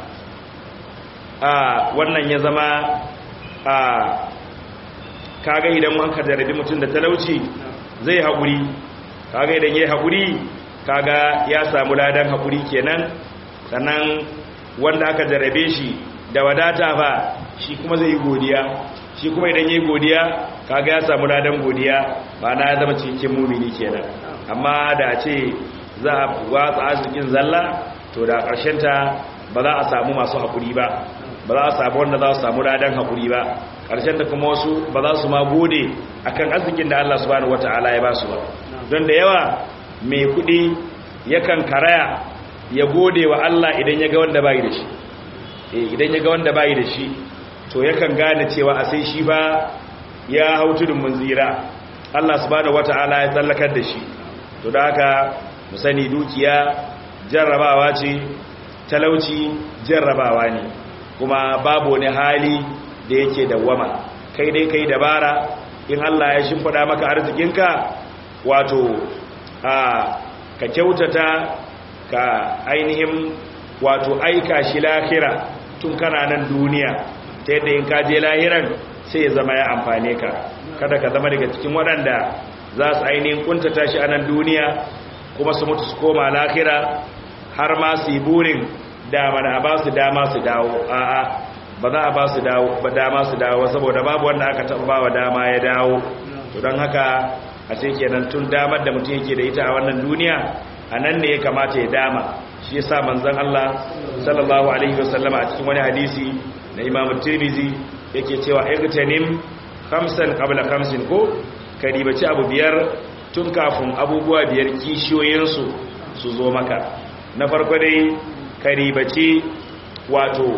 a wannan ya zama a kaga idan wanka jarabi mutum da talauci zai haƙuri kaga idan ya yi haƙuri kaga ya samu ladan haƙuri kenan sannan wanda aka jarabe shi da wadata ba shi kuma zai yi godiya shi kuma idan yi godiya kaga ya samu ladan godiya ba na zama cikin mumini kenan amma da ce za a watsa arzikin zalla to da ta ba za a samu masu haƙuri ba ba za a samu wanda za su samu ladan haƙuri ba ta kuma wasu ba za su ma gode akan arzikin da Allah subhanahu wata'ala ya ba su ba don da yawa mai kuɗi yakan karaya ya gode wa Allah idan ya ga wanda bai da shi idan ya ga wanda bai da shi to yakan gane cewa a sai shi ba ya hau tudun munzira Allah subhanahu wata'ala ya tsallakar da shi to da haka mu sani dukiya jarrabawa ce talauci jarrabawa ne kuma babu wani hali da yake dawwama kai dai kai dabara in Allah ya shimfida maka arzikinka wato a ka kyautata ka ainihin wato aika shi lahira tun kana nan duniya ta yadda in ka je lahiran sai ya zama ya amfane ka kada ka zama daga cikin waɗanda za su ainihin kuntata shi a nan duniya kuma su mutu su koma lahira har ma su yi burin dama da ba su dama su dawo a'a ba za a ba su dama su dawo saboda babu wanda aka taɓa ba wa dama ya dawo to don haka a sai kenan tun damar da mutum yake da ita a wannan duniya a nan ne ya kamata ya dama shi yasa manzon Allah sallallahu alaihi wasallama a cikin wani hadisi na Imam Tirmidhi yake cewa igtanim khamsan qabla khamsin ko ka ribaci abu biyar tun kafin abubuwa biyar kishiyoyin su su zo maka na farko dai ka ribaci wato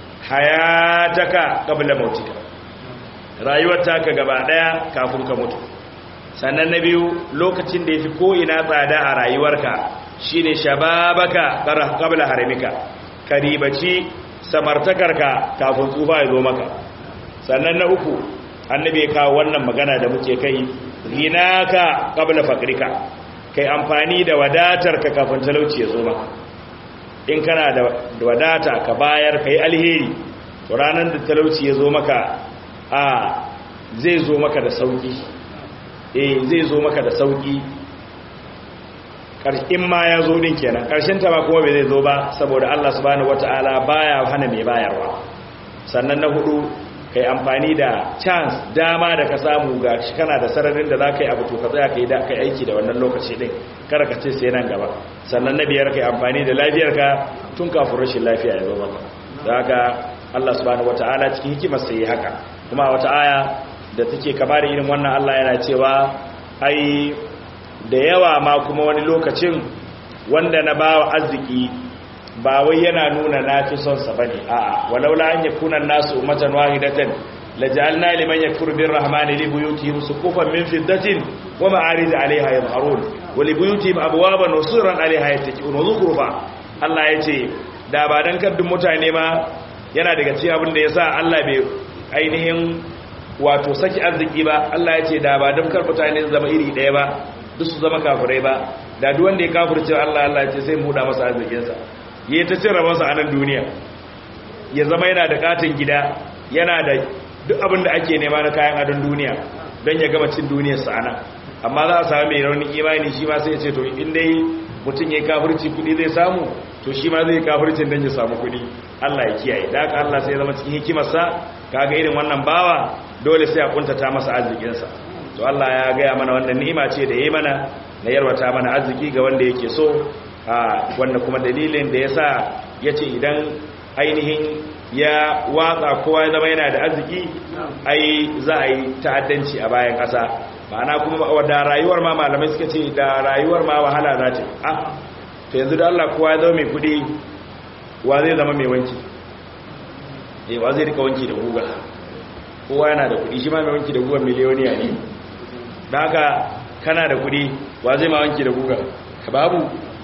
hayataka qabla mautika rayuwar taka gaba daya kafin ka mutu sannan na biyu lokacin da yafi ko ina tsada a rayuwarka shine shababaka qabla haramika karibaci samartakarka kafin tsufa ya zo maka sannan na uku annabi ya kawo wannan magana da muke kai ginaka qabla faqrika kai amfani da wadatarka kafin talauci ya zo maka in kana da wadata ka bayar kai alheri to ranar da talauci ya zo maka a zai zo maka da sauki eh zai zo maka da sauki in ma ya zo din kenan karshen ta ba kuma bai zai zo ba saboda Allah subhanahu wataala baya hana mai bayarwa sannan na hudu kai amfani da chance dama da ka samu ga shi kana da sararin da za ka yi abu to ka tsaya ka yi da kai aiki da wannan lokaci din kada ka ce sai nan gaba sannan na biyar kai amfani da lafiyarka tun kafin rashin lafiya ya zo maka da haka Allah subhanahu wataala cikin hikimar sai haka kuma wata aya da take kama da irin wannan Allah yana cewa ai da yawa ma kuma wani lokacin wanda na bawa arziki ba wai yana nuna na fi son sa bane a'a walaula an yakuna nasu ummatan wahidatan laj'alna liman yakfuru birrahmani li buyutihim suqufan min fiddatin wa ma'arij 'alayha yadhharun wa li buyutihim abwaban wa suran 'alayha yattaqun wa zukhrufa Allah yace da ba dan kaddun mutane ma yana daga cikin abin da yasa Allah bai ainihin wato saki arziki ba Allah yace da ba dan kar mutane zama iri daya ba duk su zama kafirai ba da duk wanda ya kafirce Allah Allah yace sai mu da masa arzikinsa yi ta cin rabonsa a nan duniya ya zama yana da katin gida yana da duk abin da ake nema na kayan adon duniya don ya gama cin duniyarsa a nan amma za a sami mai raunin imani shi ma sai ya ce to in dai mutum ya yi kafirci kudi zai samu to shi ma zai yi kafircin don ya samu kudi allah ya kiyaye da haka allah sai ya zama cikin hikimarsa kaga irin wannan bawa dole sai a kuntata masa arzikinsa to allah ya gaya mana wannan ni'ima ce da ya yi mana na yarwata mana arziki ga wanda yake so wanda kuma dalilin da ya sa ya ce idan ainihin ya watsa kowa ya zama yana da arziki ai za a yi ta'addanci a bayan ƙasa ma'ana kuma da rayuwar ma malamai suka ce da rayuwar ma wahala za ta a to yanzu da Allah kowa ya zama mai kudi wa zai zama mai wanki eh wa zai rika wanki da guga kowa yana da kudi shi ma mai wanki da guga miliyoniya ne da haka kana da kudi wa zai ma wanki da guga babu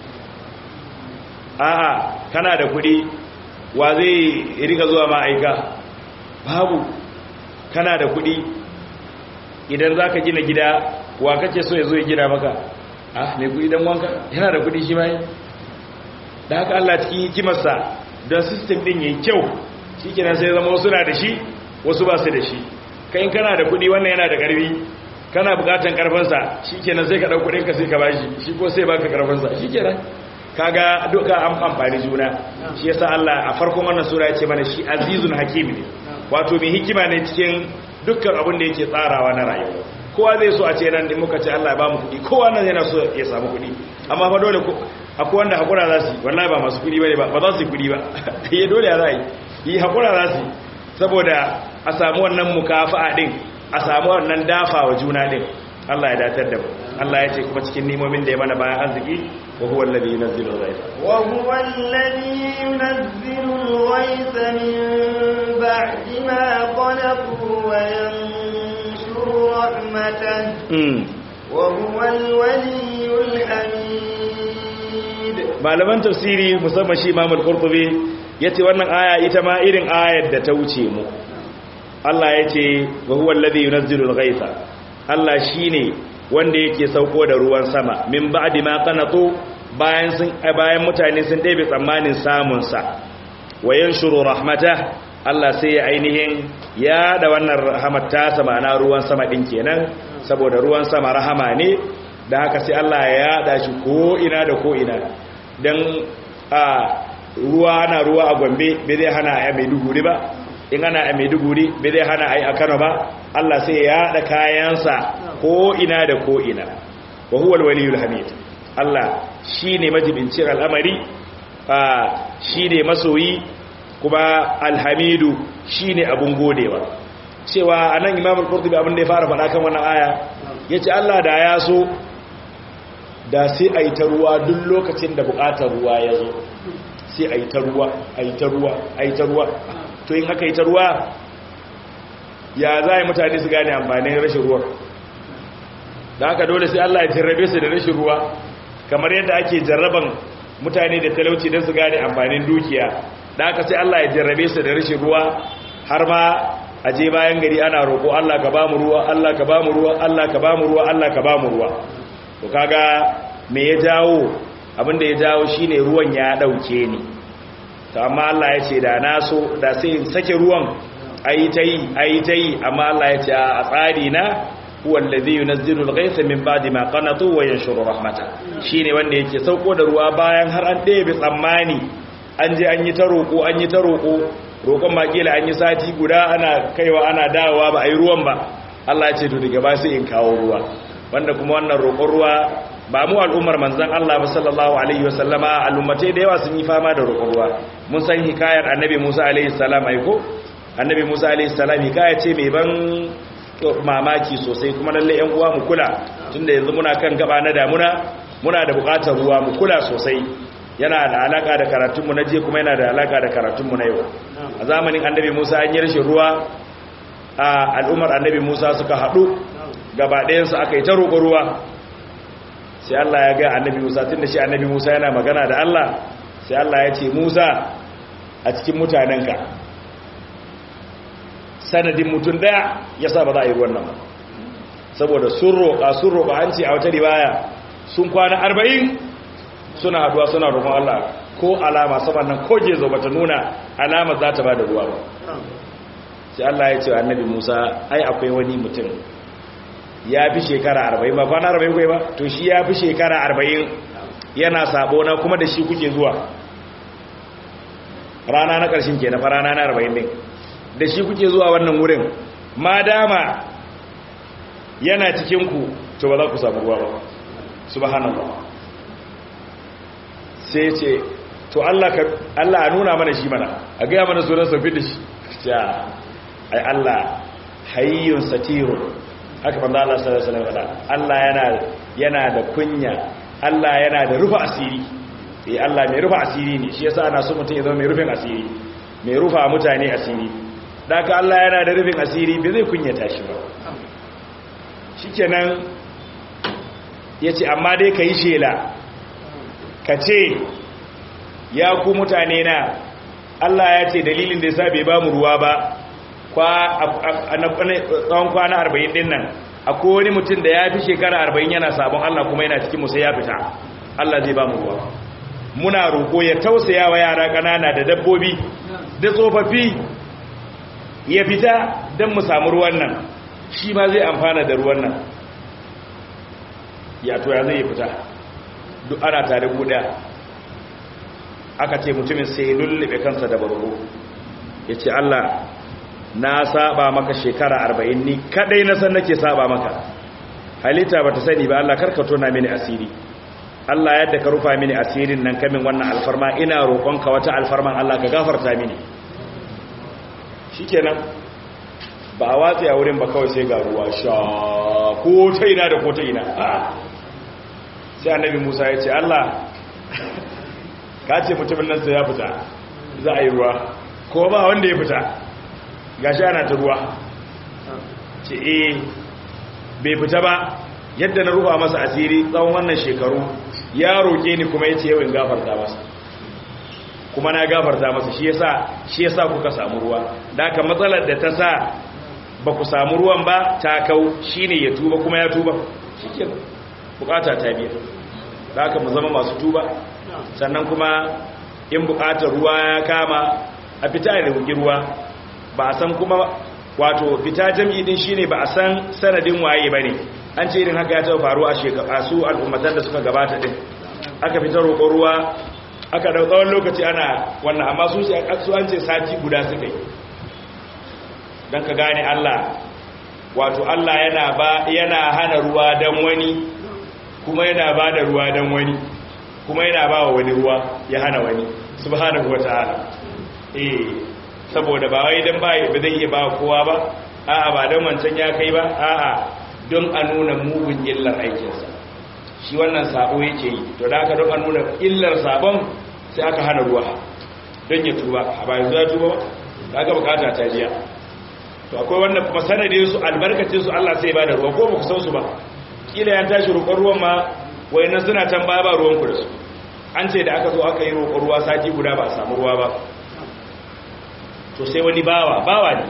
a'a kana da kudi wa zai rika zuwa ma'aika babu kana da kudi idan za ka gina gida wa kake so ya zo ya gina maka ah mai kudi don wanka yana da kudi shi mai da haka Allah cikin hikimarsa don sistem din yayi kyau shi kenan sai zama wasu na da shi wasu ba su da shi kai kana da kudi wannan yana da karfi kana bukatan karfinsa shi kenan sai ka ɗau kudinka sai ka bashi shi ko sai baka karfinsa shi kenan kaga duka an amfani juna shi yasa Allah a farkon wannan sura ya ce mana shi azizun hakim ne wato mai hikima ne cikin dukkan abin da yake tsarawa na rayuwa kowa zai so a ce nan din muka ce Allah ya ba mu kuɗi kowa nan yana so ya samu kuɗi amma fa dole akwai wanda hakura za su yi wallahi ba masu kuɗi bane ba ba za su yi kuɗi ba ya dole ya za yi yi hakura za su yi saboda a samu wannan mukafa'a din a samu wannan dafa wa juna din Allah ya datar da mu Allah ya ce kuma cikin nimomin da ya mana bayan arziki wa huwa alladhi yunzilu al-ghaytha wa huwa alladhi yunzilu al-ghaytha min ba'di ma qanatu wa yanshuru rahmatahu wa huwa al-waliyyul hamid malaman tafsiri musamman shi Imam al-Qurtubi yace wannan aya ita ma irin ayar da ta wuce mu Allah yace wa huwa alladhi yunzilu al-ghaytha Allah shine wanda yake sauko da ruwan sama min ba'di ma qanatu bayan sun bayan mutane sun ɗebe tsammanin samun sa wayan shuru rahmata Allah sai ya ainihin ya da wannan rahamar ta sama na ruwan sama din kenan saboda ruwan sama rahama ne da haka sai Allah ya yada shi ko ina da ko ina dan a ruwa na ruwa a Gombe bai zai hana a Maiduguri ba in ana a Maiduguri bai zai hana a yi a Kano ba Allah sai ya yada kayansa ko ina da ko ina wa huwa al-waliyul hamid Allah shine majibincin al'amari shine masoyi kuma alhamidu shine abun godewa cewa anan Imam al-Qurtubi abin da ya fara faɗa kan wannan aya yace Allah da ya so da sai ayi ta ruwa duk lokacin da buƙatar ruwa ya zo sai ayi ta ruwa ayi ta ruwa ayi ta ruwa to in aka yi ta ruwa ya za yi mutane su gane amfanin rashin ruwa da haka dole sai Allah ya jarrabe su da rashin ruwa kamar yadda ake jarraban mutane da talauci don su gane amfanin dukiya da haka sai Allah ya jarrabe su da rashin ruwa har ma a je bayan gari ana roƙo Allah ka ba mu ruwa Allah ka ba mu ruwa Allah ka ba mu ruwa Allah ka ba mu ruwa to kaga me ya jawo abin da ya jawo shine ruwan ya dauke ni to amma Allah ya ce da na so da sai in sake ruwan ayi ta yi ayi ta yi amma Allah ya ce a tsari na huwa allazi yunazzilu al-ghaytha min ba'di ma qanatu wa yanshuru rahmata shine wanda yake sauko da ruwa bayan har an ɗebe tsammani an je an yi ta roko an yi ta roko roƙon makila an yi sati guda ana kaiwa ana dawowa ba a yi ruwan ba Allah ya ce to daga ba sai in kawo ruwa wanda kuma wannan roƙon ruwa ba mu al'ummar manzon Allah ba sallallahu alaihi wasallama al'ummatai da yawa sun yi fama da roƙon ruwa mun san hikayar annabi Musa alaihi salam aiko annabi Musa alaihi salam hikaya ce mai ban mamaki sosai kuma lalle yan uwa mu kula tunda yanzu muna kan gaba na damuna muna da buƙatar ruwa mu kula sosai yana da alaka da karatunmu na je kuma yana da alaka da karatunmu na yau a zamanin annabi Musa an yi rashin ruwa a al'ummar annabi Musa suka haɗu gaba ɗayansu aka yi ta roƙo ruwa sai Allah ya ga annabi Musa tunda shi annabi Musa yana magana da Allah sai Allah ya ce Musa a cikin mutanenka sanadin mutum daya ya sa ba za a yi ruwan nan ba saboda sun roƙa sun roƙa an ce a wata riwaya sun kwana arba'in suna haduwa suna roƙon Allah ko alama saman nan ko gezo bata nuna alama za ta ba da ruwa ba sai Allah ya ce wa annabi Musa ai akwai wani mutum ya fi shekara arba'in ba kwana arba'in kai ba to shi ya fi shekara arba'in yana sabo na kuma da shi kuke zuwa rana na ƙarshen ke na fa rana na arba'in ɗin da shi kuke zuwa wannan wurin ma dama yana cikinku to ba za ku samu ruwa ba subhanallah sai ce to Allah a nuna mana shi mana a gaya mana sunan safi da shi ya ai Allah hayyun satirun haka manzo Allah sallallahu alaihi wasallam Allah yana yana da kunya Allah yana da rufa asiri eh Allah mai rufa asiri ne shi yasa ana so mutum ya zama mai rufin asiri mai rufa mutane asiri da aka Allah yana da rufin asiri bai zai kunyata shi ba shikenan ya ce amma dai ka yi shela ka ce ya ku mutane na Allah ya ce dalilin da ya sa bai ba mu ruwa ba tsawon kwana arba'in din nan akwai wani mutum da ya fi shekara arba'in yana sabon Allah kuma yana cikin musa ya fita Allah zai ba mu ruwa muna roƙo ya tausaya wa yara ƙanana da dabbobi da tsofaffi ya fita don mu samu ruwan nan shi ma zai amfana da ruwan nan ya toya zai fita duk ana tare guda aka ce mutumin sai lullube kansa da bargo ya ce Allah na saba maka shekara arba'in ni kadai na san nake saba maka halitta ba ta sani ba Allah karkato na mini asiri Allah yadda ka rufa mini asirin nan kamin wannan alfarma ina roƙonka wata alfarman Allah ka gafarta mini shikenan ba a watsi a wurin ba kawai sai ga ruwa sha ko ta ina da ko ta ina sai annabi Musa ya ce Allah ka ce mutumin nan sai ya fita za a yi ruwa ko ba wanda ya fita gashi ana ta ruwa ce eh bai fita ba yadda na rufa masa asiri tsawon wannan shekaru ya roƙe ni kuma ya ce yawon gafarta masa kuma na gafarta masa shi yasa shi yasa kuka samu ruwa da aka matsalar da ta sa ba ku samu ruwan ba ta kau shine ya tuba kuma ya tuba shike bukata ta biya da aka mu zama masu tuba sannan kuma in bukatar ruwa ya kama a fita da ruwa ba a san kuma wato fita jam'i din shine ba a san sanadin waye bane an ce irin haka ya taɓa faru a shekara su al'ummatan da suka gabata din aka fita roƙon ruwa aka dau tsawon lokaci ana wannan amma su su an ce sati guda suka yi dan ka gane Allah wato Allah yana ba yana hana ruwa dan wani kuma yana ba da ruwa dan wani kuma yana ba wa wani ruwa ya hana wani subhanahu wataala eh saboda ba wai dan ba ba zai iya ba kowa ba a'a ba dan wancan ya kai ba a'a don a nuna mugun illar aikinsa shi wannan sabo yake yi to da aka don a nuna illar sabon sai aka hana ruwa don ya tuba a bayan zuwa tuba ba da aka bukata ta jiya to akwai wannan kuma sanadin su albarkacin su Allah sai ba da ruwa ko ba ku san su ba kila ya tashi roƙon ruwan ma wayannan suna can baya ba ruwan ku da su an ce da aka zo aka yi roƙon ruwa sati guda ba a samu ruwa ba to sai wani bawa bawa ne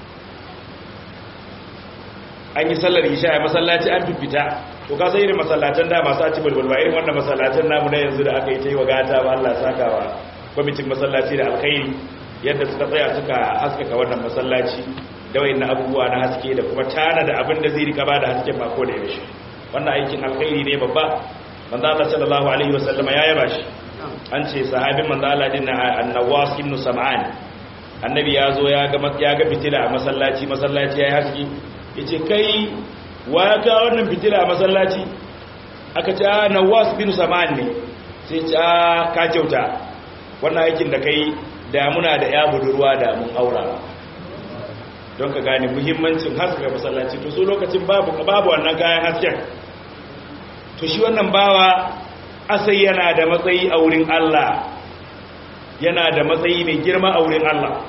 an yi sallar isha a masallaci an fifita to ka sai irin masallatan da masu aci bulbul ba irin wannan masallatan namu na yanzu da aka yi ta yi wa gata ba Allah sakawa kwamitin masallaci da alkhairi yadda suka tsaya suka haskaka wannan masallaci da wayin abubuwa na haske da kuma tana da abin da zai rika ba da hasken mako da yaushe wannan aikin alkhairi ne babba manzo Allah sallallahu alaihi wasallam ya yaba shi an ce sahabin manzo Allah din annawas ibn sam'an annabi ya zo ya ga ya ga fitila a masallaci masallaci yayi haske yace kai wa ya ga wannan fitila a masallaci aka ce ah nawas bin sam'an ne sai ce ah ka kyauta wannan aikin da kai da muna da ya budurwa da mun aura don ka gane muhimmancin haskaka masallaci to so lokacin babu babu wannan kayan hasken to shi wannan bawa asai yana da matsayi a wurin Allah yana da matsayi mai girma a wurin Allah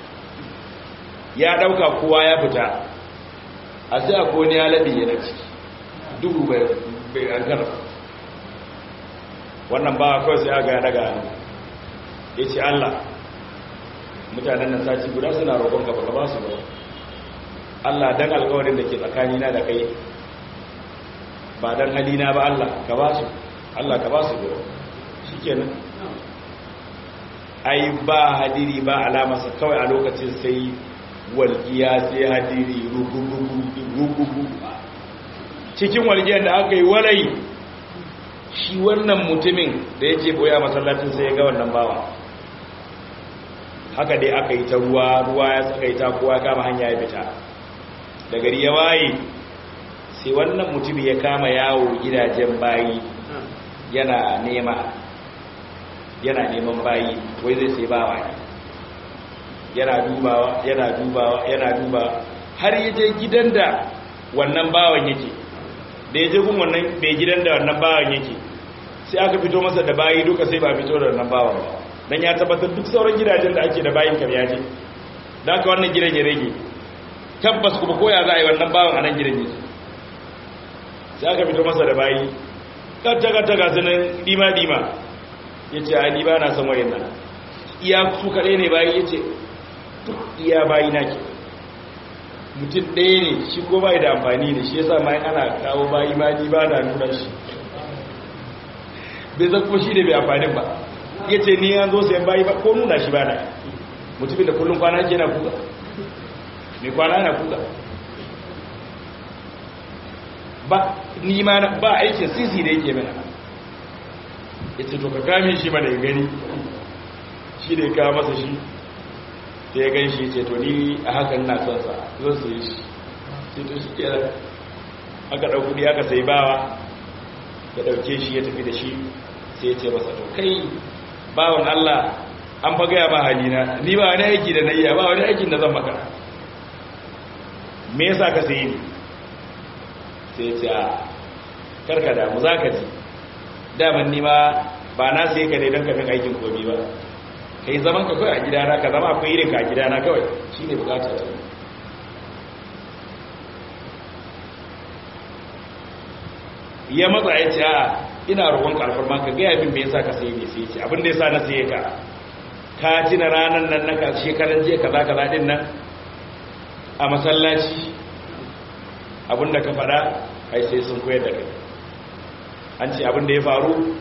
ya dauka kowa ya fita a sai a kone ya labi yana ciki duhu bai ankara wannan bawa kawai sai aga ya daga ya ce Allah mutanen nan sati guda suna roƙon gaba gaba su ba Allah dan alƙawarin da ke tsakanina da kai ba dan halina ba Allah ka ba su Allah ka ba su ba shikenan ai ba hadiri ba alamarsa kawai a lokacin sai walƙiya sai hadiri rugugugu cikin walƙiyar da aka yi walai shi wannan mutumin da ya ce boya masallacin sai ya ga wannan bawa haka dai aka yi ta ruwa ruwa ya tsaka yi ta kowa kama hanya ya fita da gari ya waye sai wannan mutumin ya kama yawo gidajen bayi yana nema yana neman bayi wai zai sai bawa ne yana dubawa yana dubawa yana dubawa har ya je gidan da wannan bawan yake da ya je gun wannan bai gidan da wannan bawan yake sai aka fito masa da bayi duka sai ba fito da wannan bawan ba dan ya tabbatar duk sauran gidajen da ake da bayin kam ya je da aka wannan gidan ya rage tabbas kuma koya za a yi wannan bawan a nan gidan ya sai aka fito masa da bayi kanta-kanta ga sunan dima-dima ya ce a ni ba na son wayan nan iya su kaɗai ne bayi ya ce duk iya bayi na ke mutum ɗaya ne shi ko bai da amfani da shi ya sa ma ana kawo bayi ma ni ba na nuna shi bai zan kuma shi da bai amfanin ba ya ce ni an zo sayan bayi ba ko nuna shi ba na mutumin da kullum kwana ke na kuka mai kwana na kuka ba ni ma ba aikin sisi da yake mana ya ce to ka kame shi mana ya gani shi da ya kawo masa shi da ya gan shi ce to ni a hakan na son sa zan su yi shi sai to shi kera aka ɗauku ne aka sai bawa ya ɗauke shi ya tafi da shi sai ya ce masa to kai bawan Allah an fa gaya ma halina ni ba wani aiki da na iya ba wani aikin da zan maka me yasa ka sayi ni sai ce a karka damu za ka ji daman nima ba na sai ka ne don kafin aikin komi ba ka yi zaman ka kawai a gidana ka zama akwai irinka a gidana kawai shi ne bukatar ta ya matsa ya ce a ina roƙon karfar ma ka gaya min me yasa ka sai ne sai ce abin da yasa na sai ka ka tina ranar nan na shekaran jiya kaza kaza din nan a masallaci abinda ka fada ai sai sun koyar da kai an ce abinda ya faru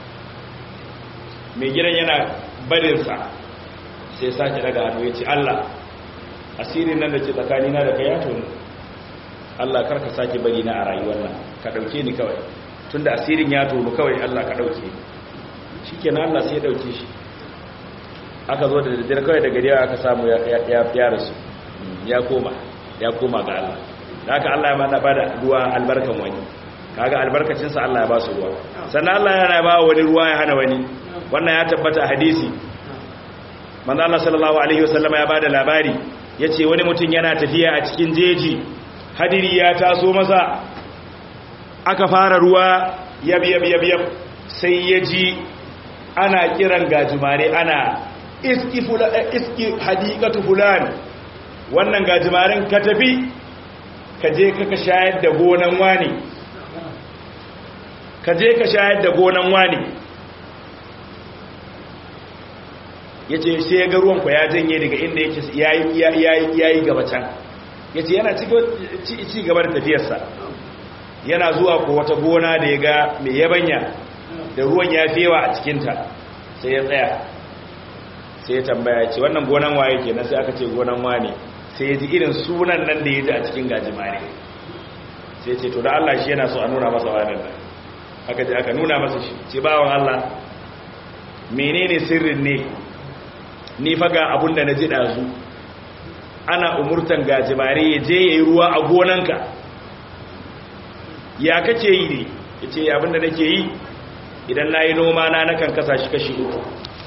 mai gidan yana barinsa sai sake daga hannu ya ce Allah asirin nan da ke tsakanina da kai ya tonu Allah karka sake bari na a rayuwar nan ka dauke ni kawai tunda asirin ya tonu kawai Allah ka dauke ni shikenan Allah sai ya dauke shi aka zo da daddare kawai da gari aka samu ya rasu ya koma ya koma ga Allah da haka Allah ya mana bada ruwa albarkan wani kaga albarkacinsa Allah ya ba su ruwa sannan Allah yana ba wani ruwa ya hana wani wannan ya tabbata hadisi manzo Allah sallallahu alaihi wasallama ya bada labari yace wani mutum yana tafiya a cikin jeji hadiri ya taso masa aka fara ruwa yab yab yab yab sai ya ji ana kiran gajimare ana iski fula iski hadiqatu fulan wannan gajimaren ka tafi ka je ka shayar da gonan wani ka je ka shayar da gonan wani ya ce sai ya ga ruwanku ya janye daga inda yake ya yi gaba can ya ce yana ci gaba da tafiyarsa yana zuwa ko wata gona da ya ga mai yabanya da ruwan ya fewa a cikinta sai ya tsaya sai ya tambaya ce wannan gonan waye ke sai aka ce gonan wane sai ya ji irin sunan nan da ya ji a cikin gajimare sai ce to da Allah shi yana so a nuna masa wannan nan aka ce aka nuna masa shi ce bawan Allah menene sirrin ne ni faga abun da na ji ɗazu ana umurtan gajimare ya je ya yi ruwa a gonanka ya kake yi ne ya ce abin da nake yi idan na yi noma na nakan kasa shi kashi uku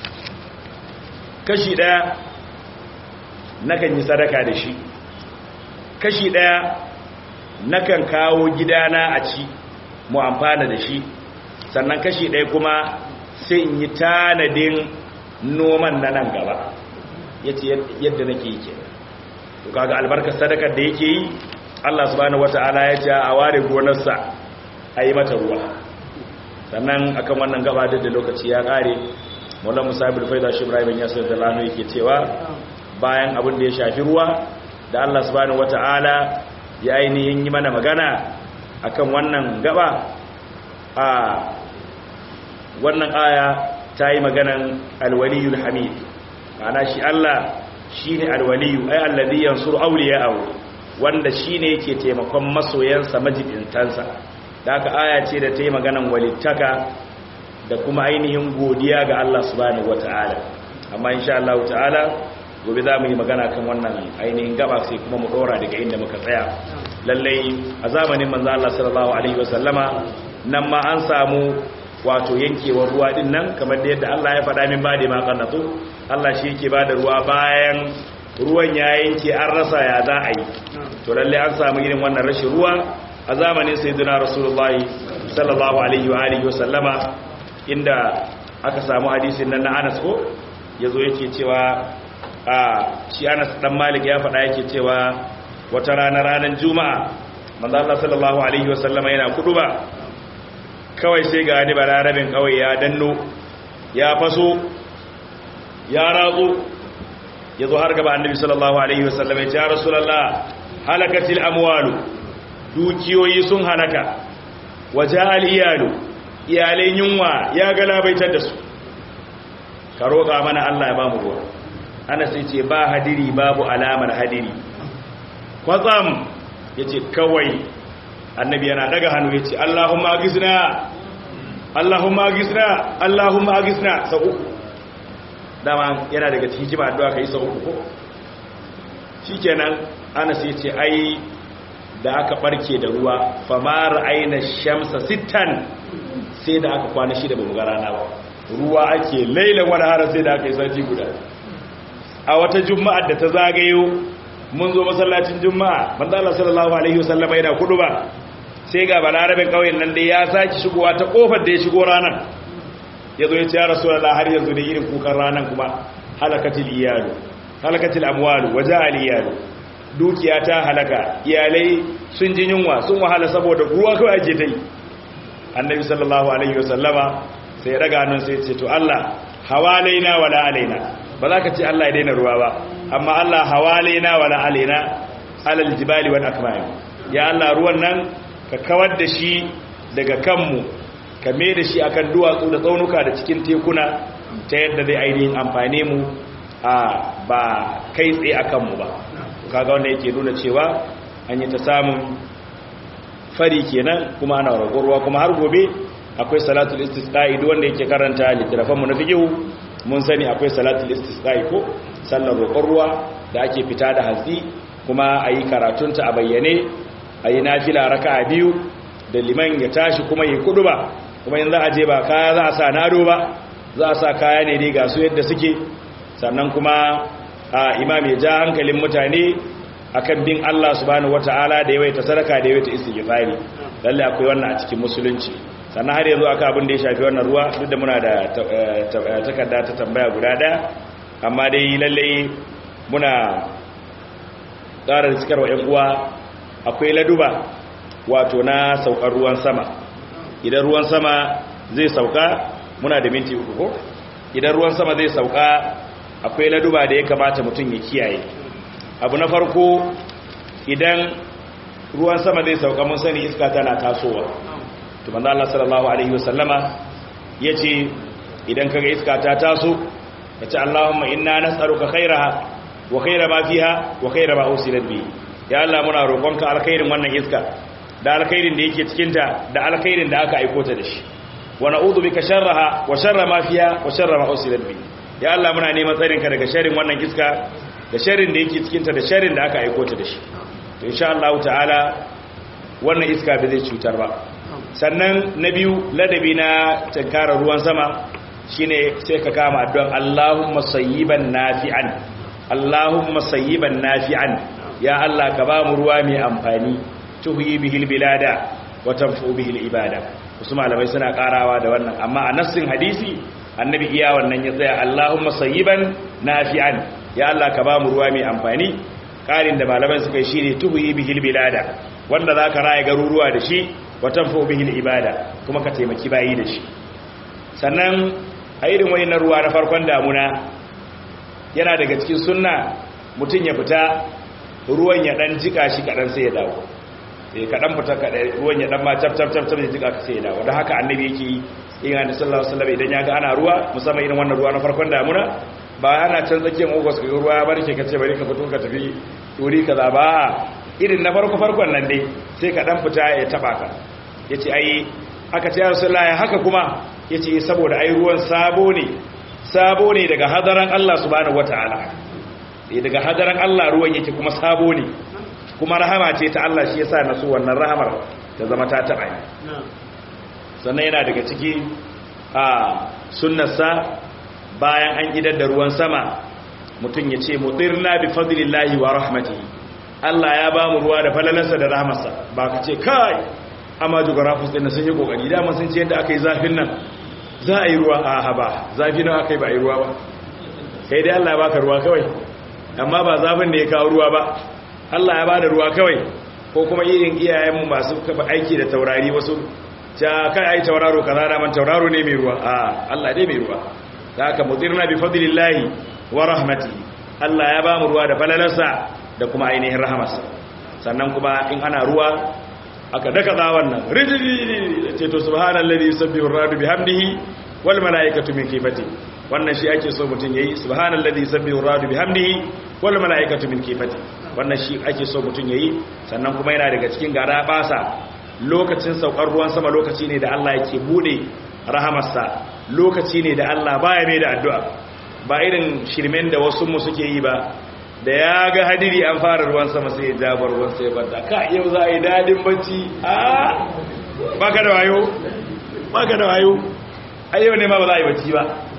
kashi ɗaya nakan yi sadaka da shi kashi ɗaya nakan kawo gidana a ci mu amfana da shi sannan kashi ɗaya kuma sai in yi tanadin noman na nan gaba ya ce yadda nake yi kenan to kaga albarkar sadakar da yake yi Allah subhanahu wata'ala ya ce a ware gonarsa a yi mata ruwa sannan akan wannan gaba da lokaci ya kare Maulana Musa bin Faida shi Ibrahim ya sayar da lano yake cewa bayan abin da ya shafi ruwa da Allah subhanahu wata'ala ya ainihin yi mana magana akan wannan gaba a wannan aya ta yi maganan alwaliyul hamid ma'ana shi Allah shi ne alwaliyu ai alladhi yansuru awliya'ahu wanda shi ne yake taimakon masoyansa majibintansa da aka aya ce da ta yi maganan walittaka da kuma ainihin godiya ga Allah subhanahu wata'ala amma insha Allah ta'ala gobe za mu yi magana kan wannan ainihin gaba sai kuma mu dora daga inda muka tsaya lallai a zamanin manzo Allah sallallahu alaihi wasallama nan ma an samu wato yankewar ruwa din nan kamar da yadda Allah ya faɗa min bade ma kannatu Allah shi yake bada ruwa bayan ruwan ya yanke an rasa ya za a yi to lalle an samu irin wannan rashin ruwa a zamanin sayyidina rasulullahi sallallahu alaihi wa alihi wasallama inda aka samu hadisin nan na Anas ko yazo yake cewa a shi Anas dan Malik ya faɗa yake cewa wata rana ranar Juma'a manzo Allah sallallahu alaihi wasallama yana kuduba kawai sai ga ni balarabin kawai ya danno ya faso ya ratsu ya zo har gaba annabi sallallahu alaihi wasallam ya ce ya rasulullah halakatil amwalu dukiyoyi sun halaka waje iyalu iyalai yunwa ya galabaitar da su ka roƙa mana Allah ya ba mu ruwa ana sai ce ba hadiri babu alamar hadiri kwatsam ya ce kawai annabi yana daga hannu ya ce Allahumma agisna Allahumma agisna Allahumma agisna sau uku dama yana daga cikin kima addu'a kai sau uku ko shikenan Anas ya ce ai da aka barke da ruwa famar aina shamsa sittan sai da aka kwana shida ba mu ga rana ba ruwa ake lailan wani harar sai da aka yi sati guda a wata juma'ar da ta zagayo mun zo masallacin juma'a manzo Allah sallallahu alaihi wasallam yana kudu ba sai ga balarabin kauyen nan dai ya saki shigowa ta kofar da ya shigo ranar yazo ya ce ya rasulullah har yanzu da irin kukan ranar kuma halakatil iyalu halakatil amwalu waja al iyalu dukiya ta halaka iyalai sun ji yunwa sun wahala saboda ruwa kawai ake ta yi annabi sallallahu alaihi wasallama sai ya daga hannun sai ya ce to Allah hawalaina wala alaina ba za ka ce Allah ya daina ruwa ba amma Allah hawalaina wala alaina alal jibali wal akmam ya Allah ruwan nan ka kawar da shi daga kanmu ka me da shi akan duwatsu da tsaunuka da cikin tekuna ta yadda zai ainihin amfane mu a ba kai tsaye akan mu ba kaga wanda yake nuna cewa an yi ta samun fari kenan kuma ana roƙon ruwa kuma har gobe akwai salatul istisqa'i duk wanda yake karanta littafan mu na fiqh mun sani akwai salatul istisqa'i ko sallar roƙon ruwa da ake fita da hatsi kuma ayi karatunta a bayyane ayi nafila raka'a biyu da liman ya tashi kuma yi kuduba kuma yanzu a je ba kaya za a sa nado ba za a sa kaya ne dai ga su yadda suke sannan kuma a imam ya ja hankalin mutane akan bin Allah subhanahu wataala da yawaita sadaka da yawaita istighfari lalle akwai wannan a cikin musulunci sannan har yanzu aka abin da ya shafi wannan ruwa duk da muna da takarda ta tambaya guda daya amma dai lalle muna ƙara da cikarwa 'yan uwa akwai laduba wato na saukar ruwan sama idan ruwan sama zai sauka muna da minti uku ko idan ruwan sama zai sauka akwai laduba da ya kamata mutum ya kiyaye abu na farko idan ruwan sama zai sauka mun sani iska tana tasowa to manzo Allah sallallahu alaihi wasallama yace idan kaga iska ta taso kace Allahumma inna nas'aluka khairaha wa khaira ma fiha wa khaira ma usilat bi ya Allah muna roƙonka alkhairin wannan iska da alkhairin da yake cikin ta da alkhairin da aka aika ta da shi wa na'udhu bika sharraha wa sharra ma fiha wa sharra ma usilat bi ya Allah muna neman tsarin ka daga sharrin wannan iska da sharrin da yake cikin ta da sharrin da aka aika ta da shi to insha Allah ta'ala wannan iska ba zai cutar ba sannan na biyu ladabi na tankara ruwan sama shine sai ka kama addu'an Allahumma sayyiban nafi'an Allahumma sayyiban nafi'an ya Allah ka ba mu ruwa mai amfani tuhyi bihil bilada wa tanfu bihil ibada wasu malamai suna karawa da wannan amma a nassin hadisi annabi iya wannan ya tsaya Allahumma sayyiban nafi'an ya Allah ka ba mu ruwa mai amfani karin da malamai suka yi shine tuhyi bihil bilada wanda zaka raye garuruwa da shi wa tanfu bihil ibada kuma ka taimaki bayi da shi sannan a irin wayannan ruwa na farkon damuna yana daga cikin sunna mutum ya fita ruwan ya dan jika shi kadan sai ya dawo eh kadan fita kadan ruwan ya dan ma tap tap tap ya jika sai ya dawo don haka annabi yake yin annabi sallallahu alaihi wasallam idan ya ga ana ruwa musamman irin wannan ruwa na farkon damuna ba ana can tsakiyar ogos ka ruwa ya barke ka ce bari ka fito ka tafi wuri kaza ba irin na farko farkon nan dai sai ka dan fita ya taba ka yace ai aka ce ya rasulullahi haka kuma yace saboda ai ruwan sabo ne sabo ne daga hadaran Allah subhanahu wataala eh daga hadaran Allah ruwan yake kuma sabo ne kuma rahama ce ta Allah shi yasa nasu wannan rahamar ta zama ta taba ni sannan yana daga ciki a sunnarsa bayan an idar da ruwan sama mutum ya ce mutirna bi fadlillahi wa rahmatihi Allah ya ba mu ruwa da falalarsa da rahmarsa ba ka ce kai amma jugurafus din sun yi kokari dama sun ce yadda aka yi zafin nan za a yi ruwa a haba zafi nan aka yi ba a yi ruwa ba kai dai Allah ya baka ruwa kawai amma ba zafin da ya kawo ruwa ba Allah ya bada ruwa kawai ko kuma irin iyayenmu masu kafa aiki da taurari wasu ta kai ai tauraro kaza da man tauraro ne mai ruwa a Allah dai mai ruwa da haka mudirna bi fadlillahi wa rahmatihi Allah ya ba mu ruwa da falalarsa da kuma ainihin rahamarsa sannan kuma in ana ruwa aka daka za wannan rijiji ce to subhanallazi yusabbihu ar-radu bihamdihi wal malaikatu min kifati wannan shi ake so mutun yayi subhanallazi yusabbihu ar-radu bihamdihi wal malaikatu min kifati wannan shi ake so mutun yayi sannan kuma yana daga cikin gara basa lokacin saukar ruwan sama lokaci ne da Allah yake bude rahamarsa lokaci ne da Allah baya mai da addu'a ba irin shirmen da wasu mu suke yi ba da ya ga hadiri an fara ruwan sama sai ya jabar ruwan sai banda ka yau za a yi dadin bacci a baka da wayo baka da wayo a yau ne ma ba za a yi bacci ba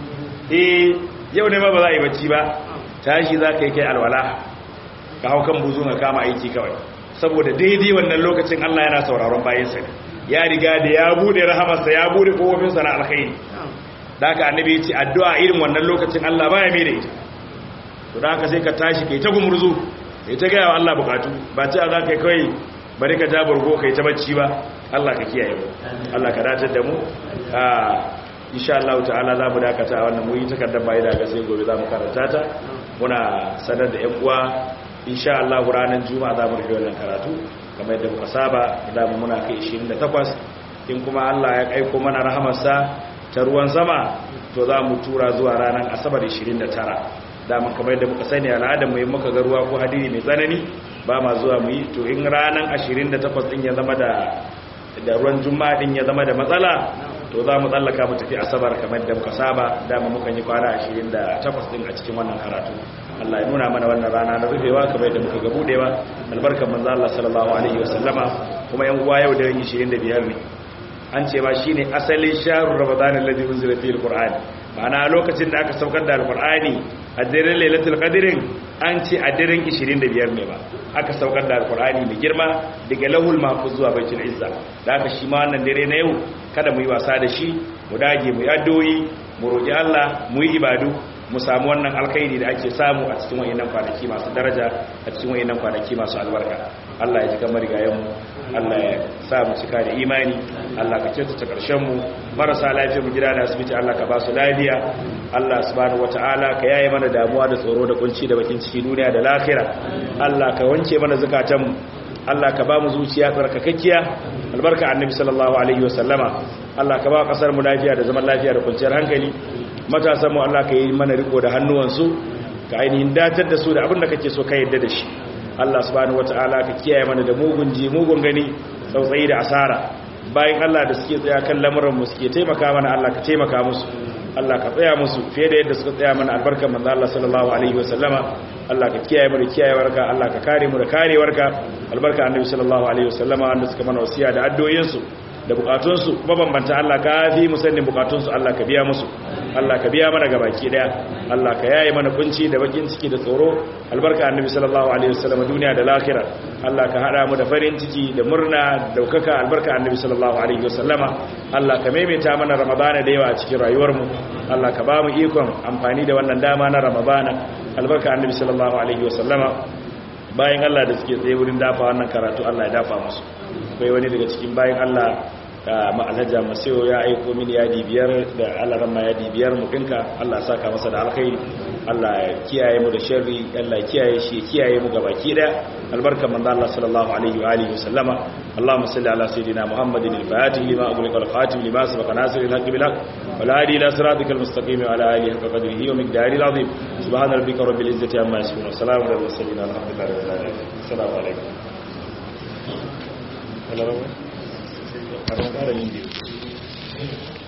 eh yau ne ma ba za a yi bacci ba tashi za ka yi kai alwala ka hau kan buzu ka kama aiki kawai saboda daidai wannan lokacin Allah yana sauraron bayansa ne ya riga da ya bude rahamarsa ya bude kofofinsa na alkhairi da haka annabi ya ce addu'a irin wannan lokacin Allah baya mai da ita to da haka sai ka tashi kai ta gumurzu kai ta gaya wa Allah bukatu ba ce a za ka kai bari ka ja burgo kai ta bacci ba Allah ka kiyaye mu Allah ka dace da mu a insha Allah ta'ala za mu dakata wannan mu yi takardar bayi da ga sai gobe za mu karanta ta muna sanar da ƴan uwa insha Allah ranar juma'a za mu rufe wannan karatu kamar yadda muka saba da mu muna kai 28 in kuma Allah ya aiko mana rahamarsa ta ruwan sama to za mu tura zuwa ranar asabar 29 dama kamar yadda muka sani al'adar mu yi muka ga ruwa ko hadiri mai tsanani ba ma zuwa mu yi to in ranar 28 din ya zama da da ruwan juma'a din ya zama da matsala to za mu tsallaka mu tafi asabar kamar yadda muka saba dama muka yi kwana 28 din a cikin wannan karatu Allah ya nuna mana wannan rana na rufewa kamar yadda muka ga budewa albarkar manzo Allah sallallahu alaihi wasallama kuma yan uwa yau da 25 ne an ce ba shine asalin shahrul ramadan alladhi unzila fihi alquran ma'ana lokacin da aka saukar da alqur'ani a daren lailatul qadrin an ce a daren 25 ne ba aka saukar da alqur'ani mai girma daga lahul mahfuz zuwa baitul izza da aka shi ma wannan dare na yau kada mu yi wasa da shi mu dage mu yi addu'o'i mu roki Allah mu yi ibadu mu samu wannan alkhairi da ake samu a cikin wayannan kwanaki masu daraja a cikin wayannan kwanaki masu albarka Allah ya ji kamar rigayen mu Allah ya sa mu cika da imani Allah ka kyautata karshen mu marasa lafiya mu gida da asibiti Allah ka ba su lafiya Allah subhanahu wataala ka yaye mana damuwa da tsoro da kunci da bakin ciki duniya da lahira Allah ka wanke mana zakatan mu Allah ka ba mu zuciya tsarkakakkiya albarka annabi sallallahu alaihi wasallama Allah ka ba kasar mu lafiya da zaman lafiya da kwanciyar hankali matasan mu Allah ka yi mana riko da hannuwansu ka ainihin datar da su da abin da kake so ka yadda da shi Allah subhanahu wataala ka kiyaye mana da mugun ji mugun gani tsautsayi da asara bayan Allah da suke tsaya kan lamuran mu suke taimaka mana Allah ka taimaka musu Allah ka tsaya musu fiye da yadda suka tsaya mana albarkar manzo Allah sallallahu alaihi wasallama Allah ka kiyaye mu da kiyayewarka Allah ka kare mu da karewarka albarka annabi sallallahu alaihi wasallama wanda suka mana wasiya da addu'o'insu da bukatunsu mabambanta Allah ka fi musannin bukatunsu Allah ka biya musu Allah ka biya mana gabaki daya Allah ka yaye mana kunci da bakin ciki da tsoro albarka annabi sallallahu alaihi wasallam duniya da lahira Allah ka hada mu da farin ciki da murna daukaka albarka annabi sallallahu alaihi wasallama Allah ka maimaita mana ramadana da yawa a cikin rayuwar mu Allah ka ba mu ikon amfani da wannan dama na ramadana albarka annabi sallallahu alaihi wasallama bayan Allah da suke tsaye wurin dafa wannan karatu Allah ya dafa musu akwai wani daga cikin bayan Allah ma'alaja masayo ya aiko mini yadi biyar da alaran ma yadi biyar mu dinka Allah saka masa da alkhairi Allah ya kiyaye mu da sharri Allah ya kiyaye shi kiyaye mu gabaki da albarkan manzo Allah sallallahu alaihi wa alihi wasallama Allahumma salli ala sayidina Muhammadin al-fatih lima ughliqa al-khatim lima sabaqa nasir al-haqq bil haqq wal hadi ila siratikal mustaqim wa ala alihi haqqa qadrihi wa miqdarihi al-azim subhana rabbika rabbil izzati amma yasifun wa salamun ala al-mursalin alhamdulillahi rabbil alamin assalamu alaikum Hello. I don't got any.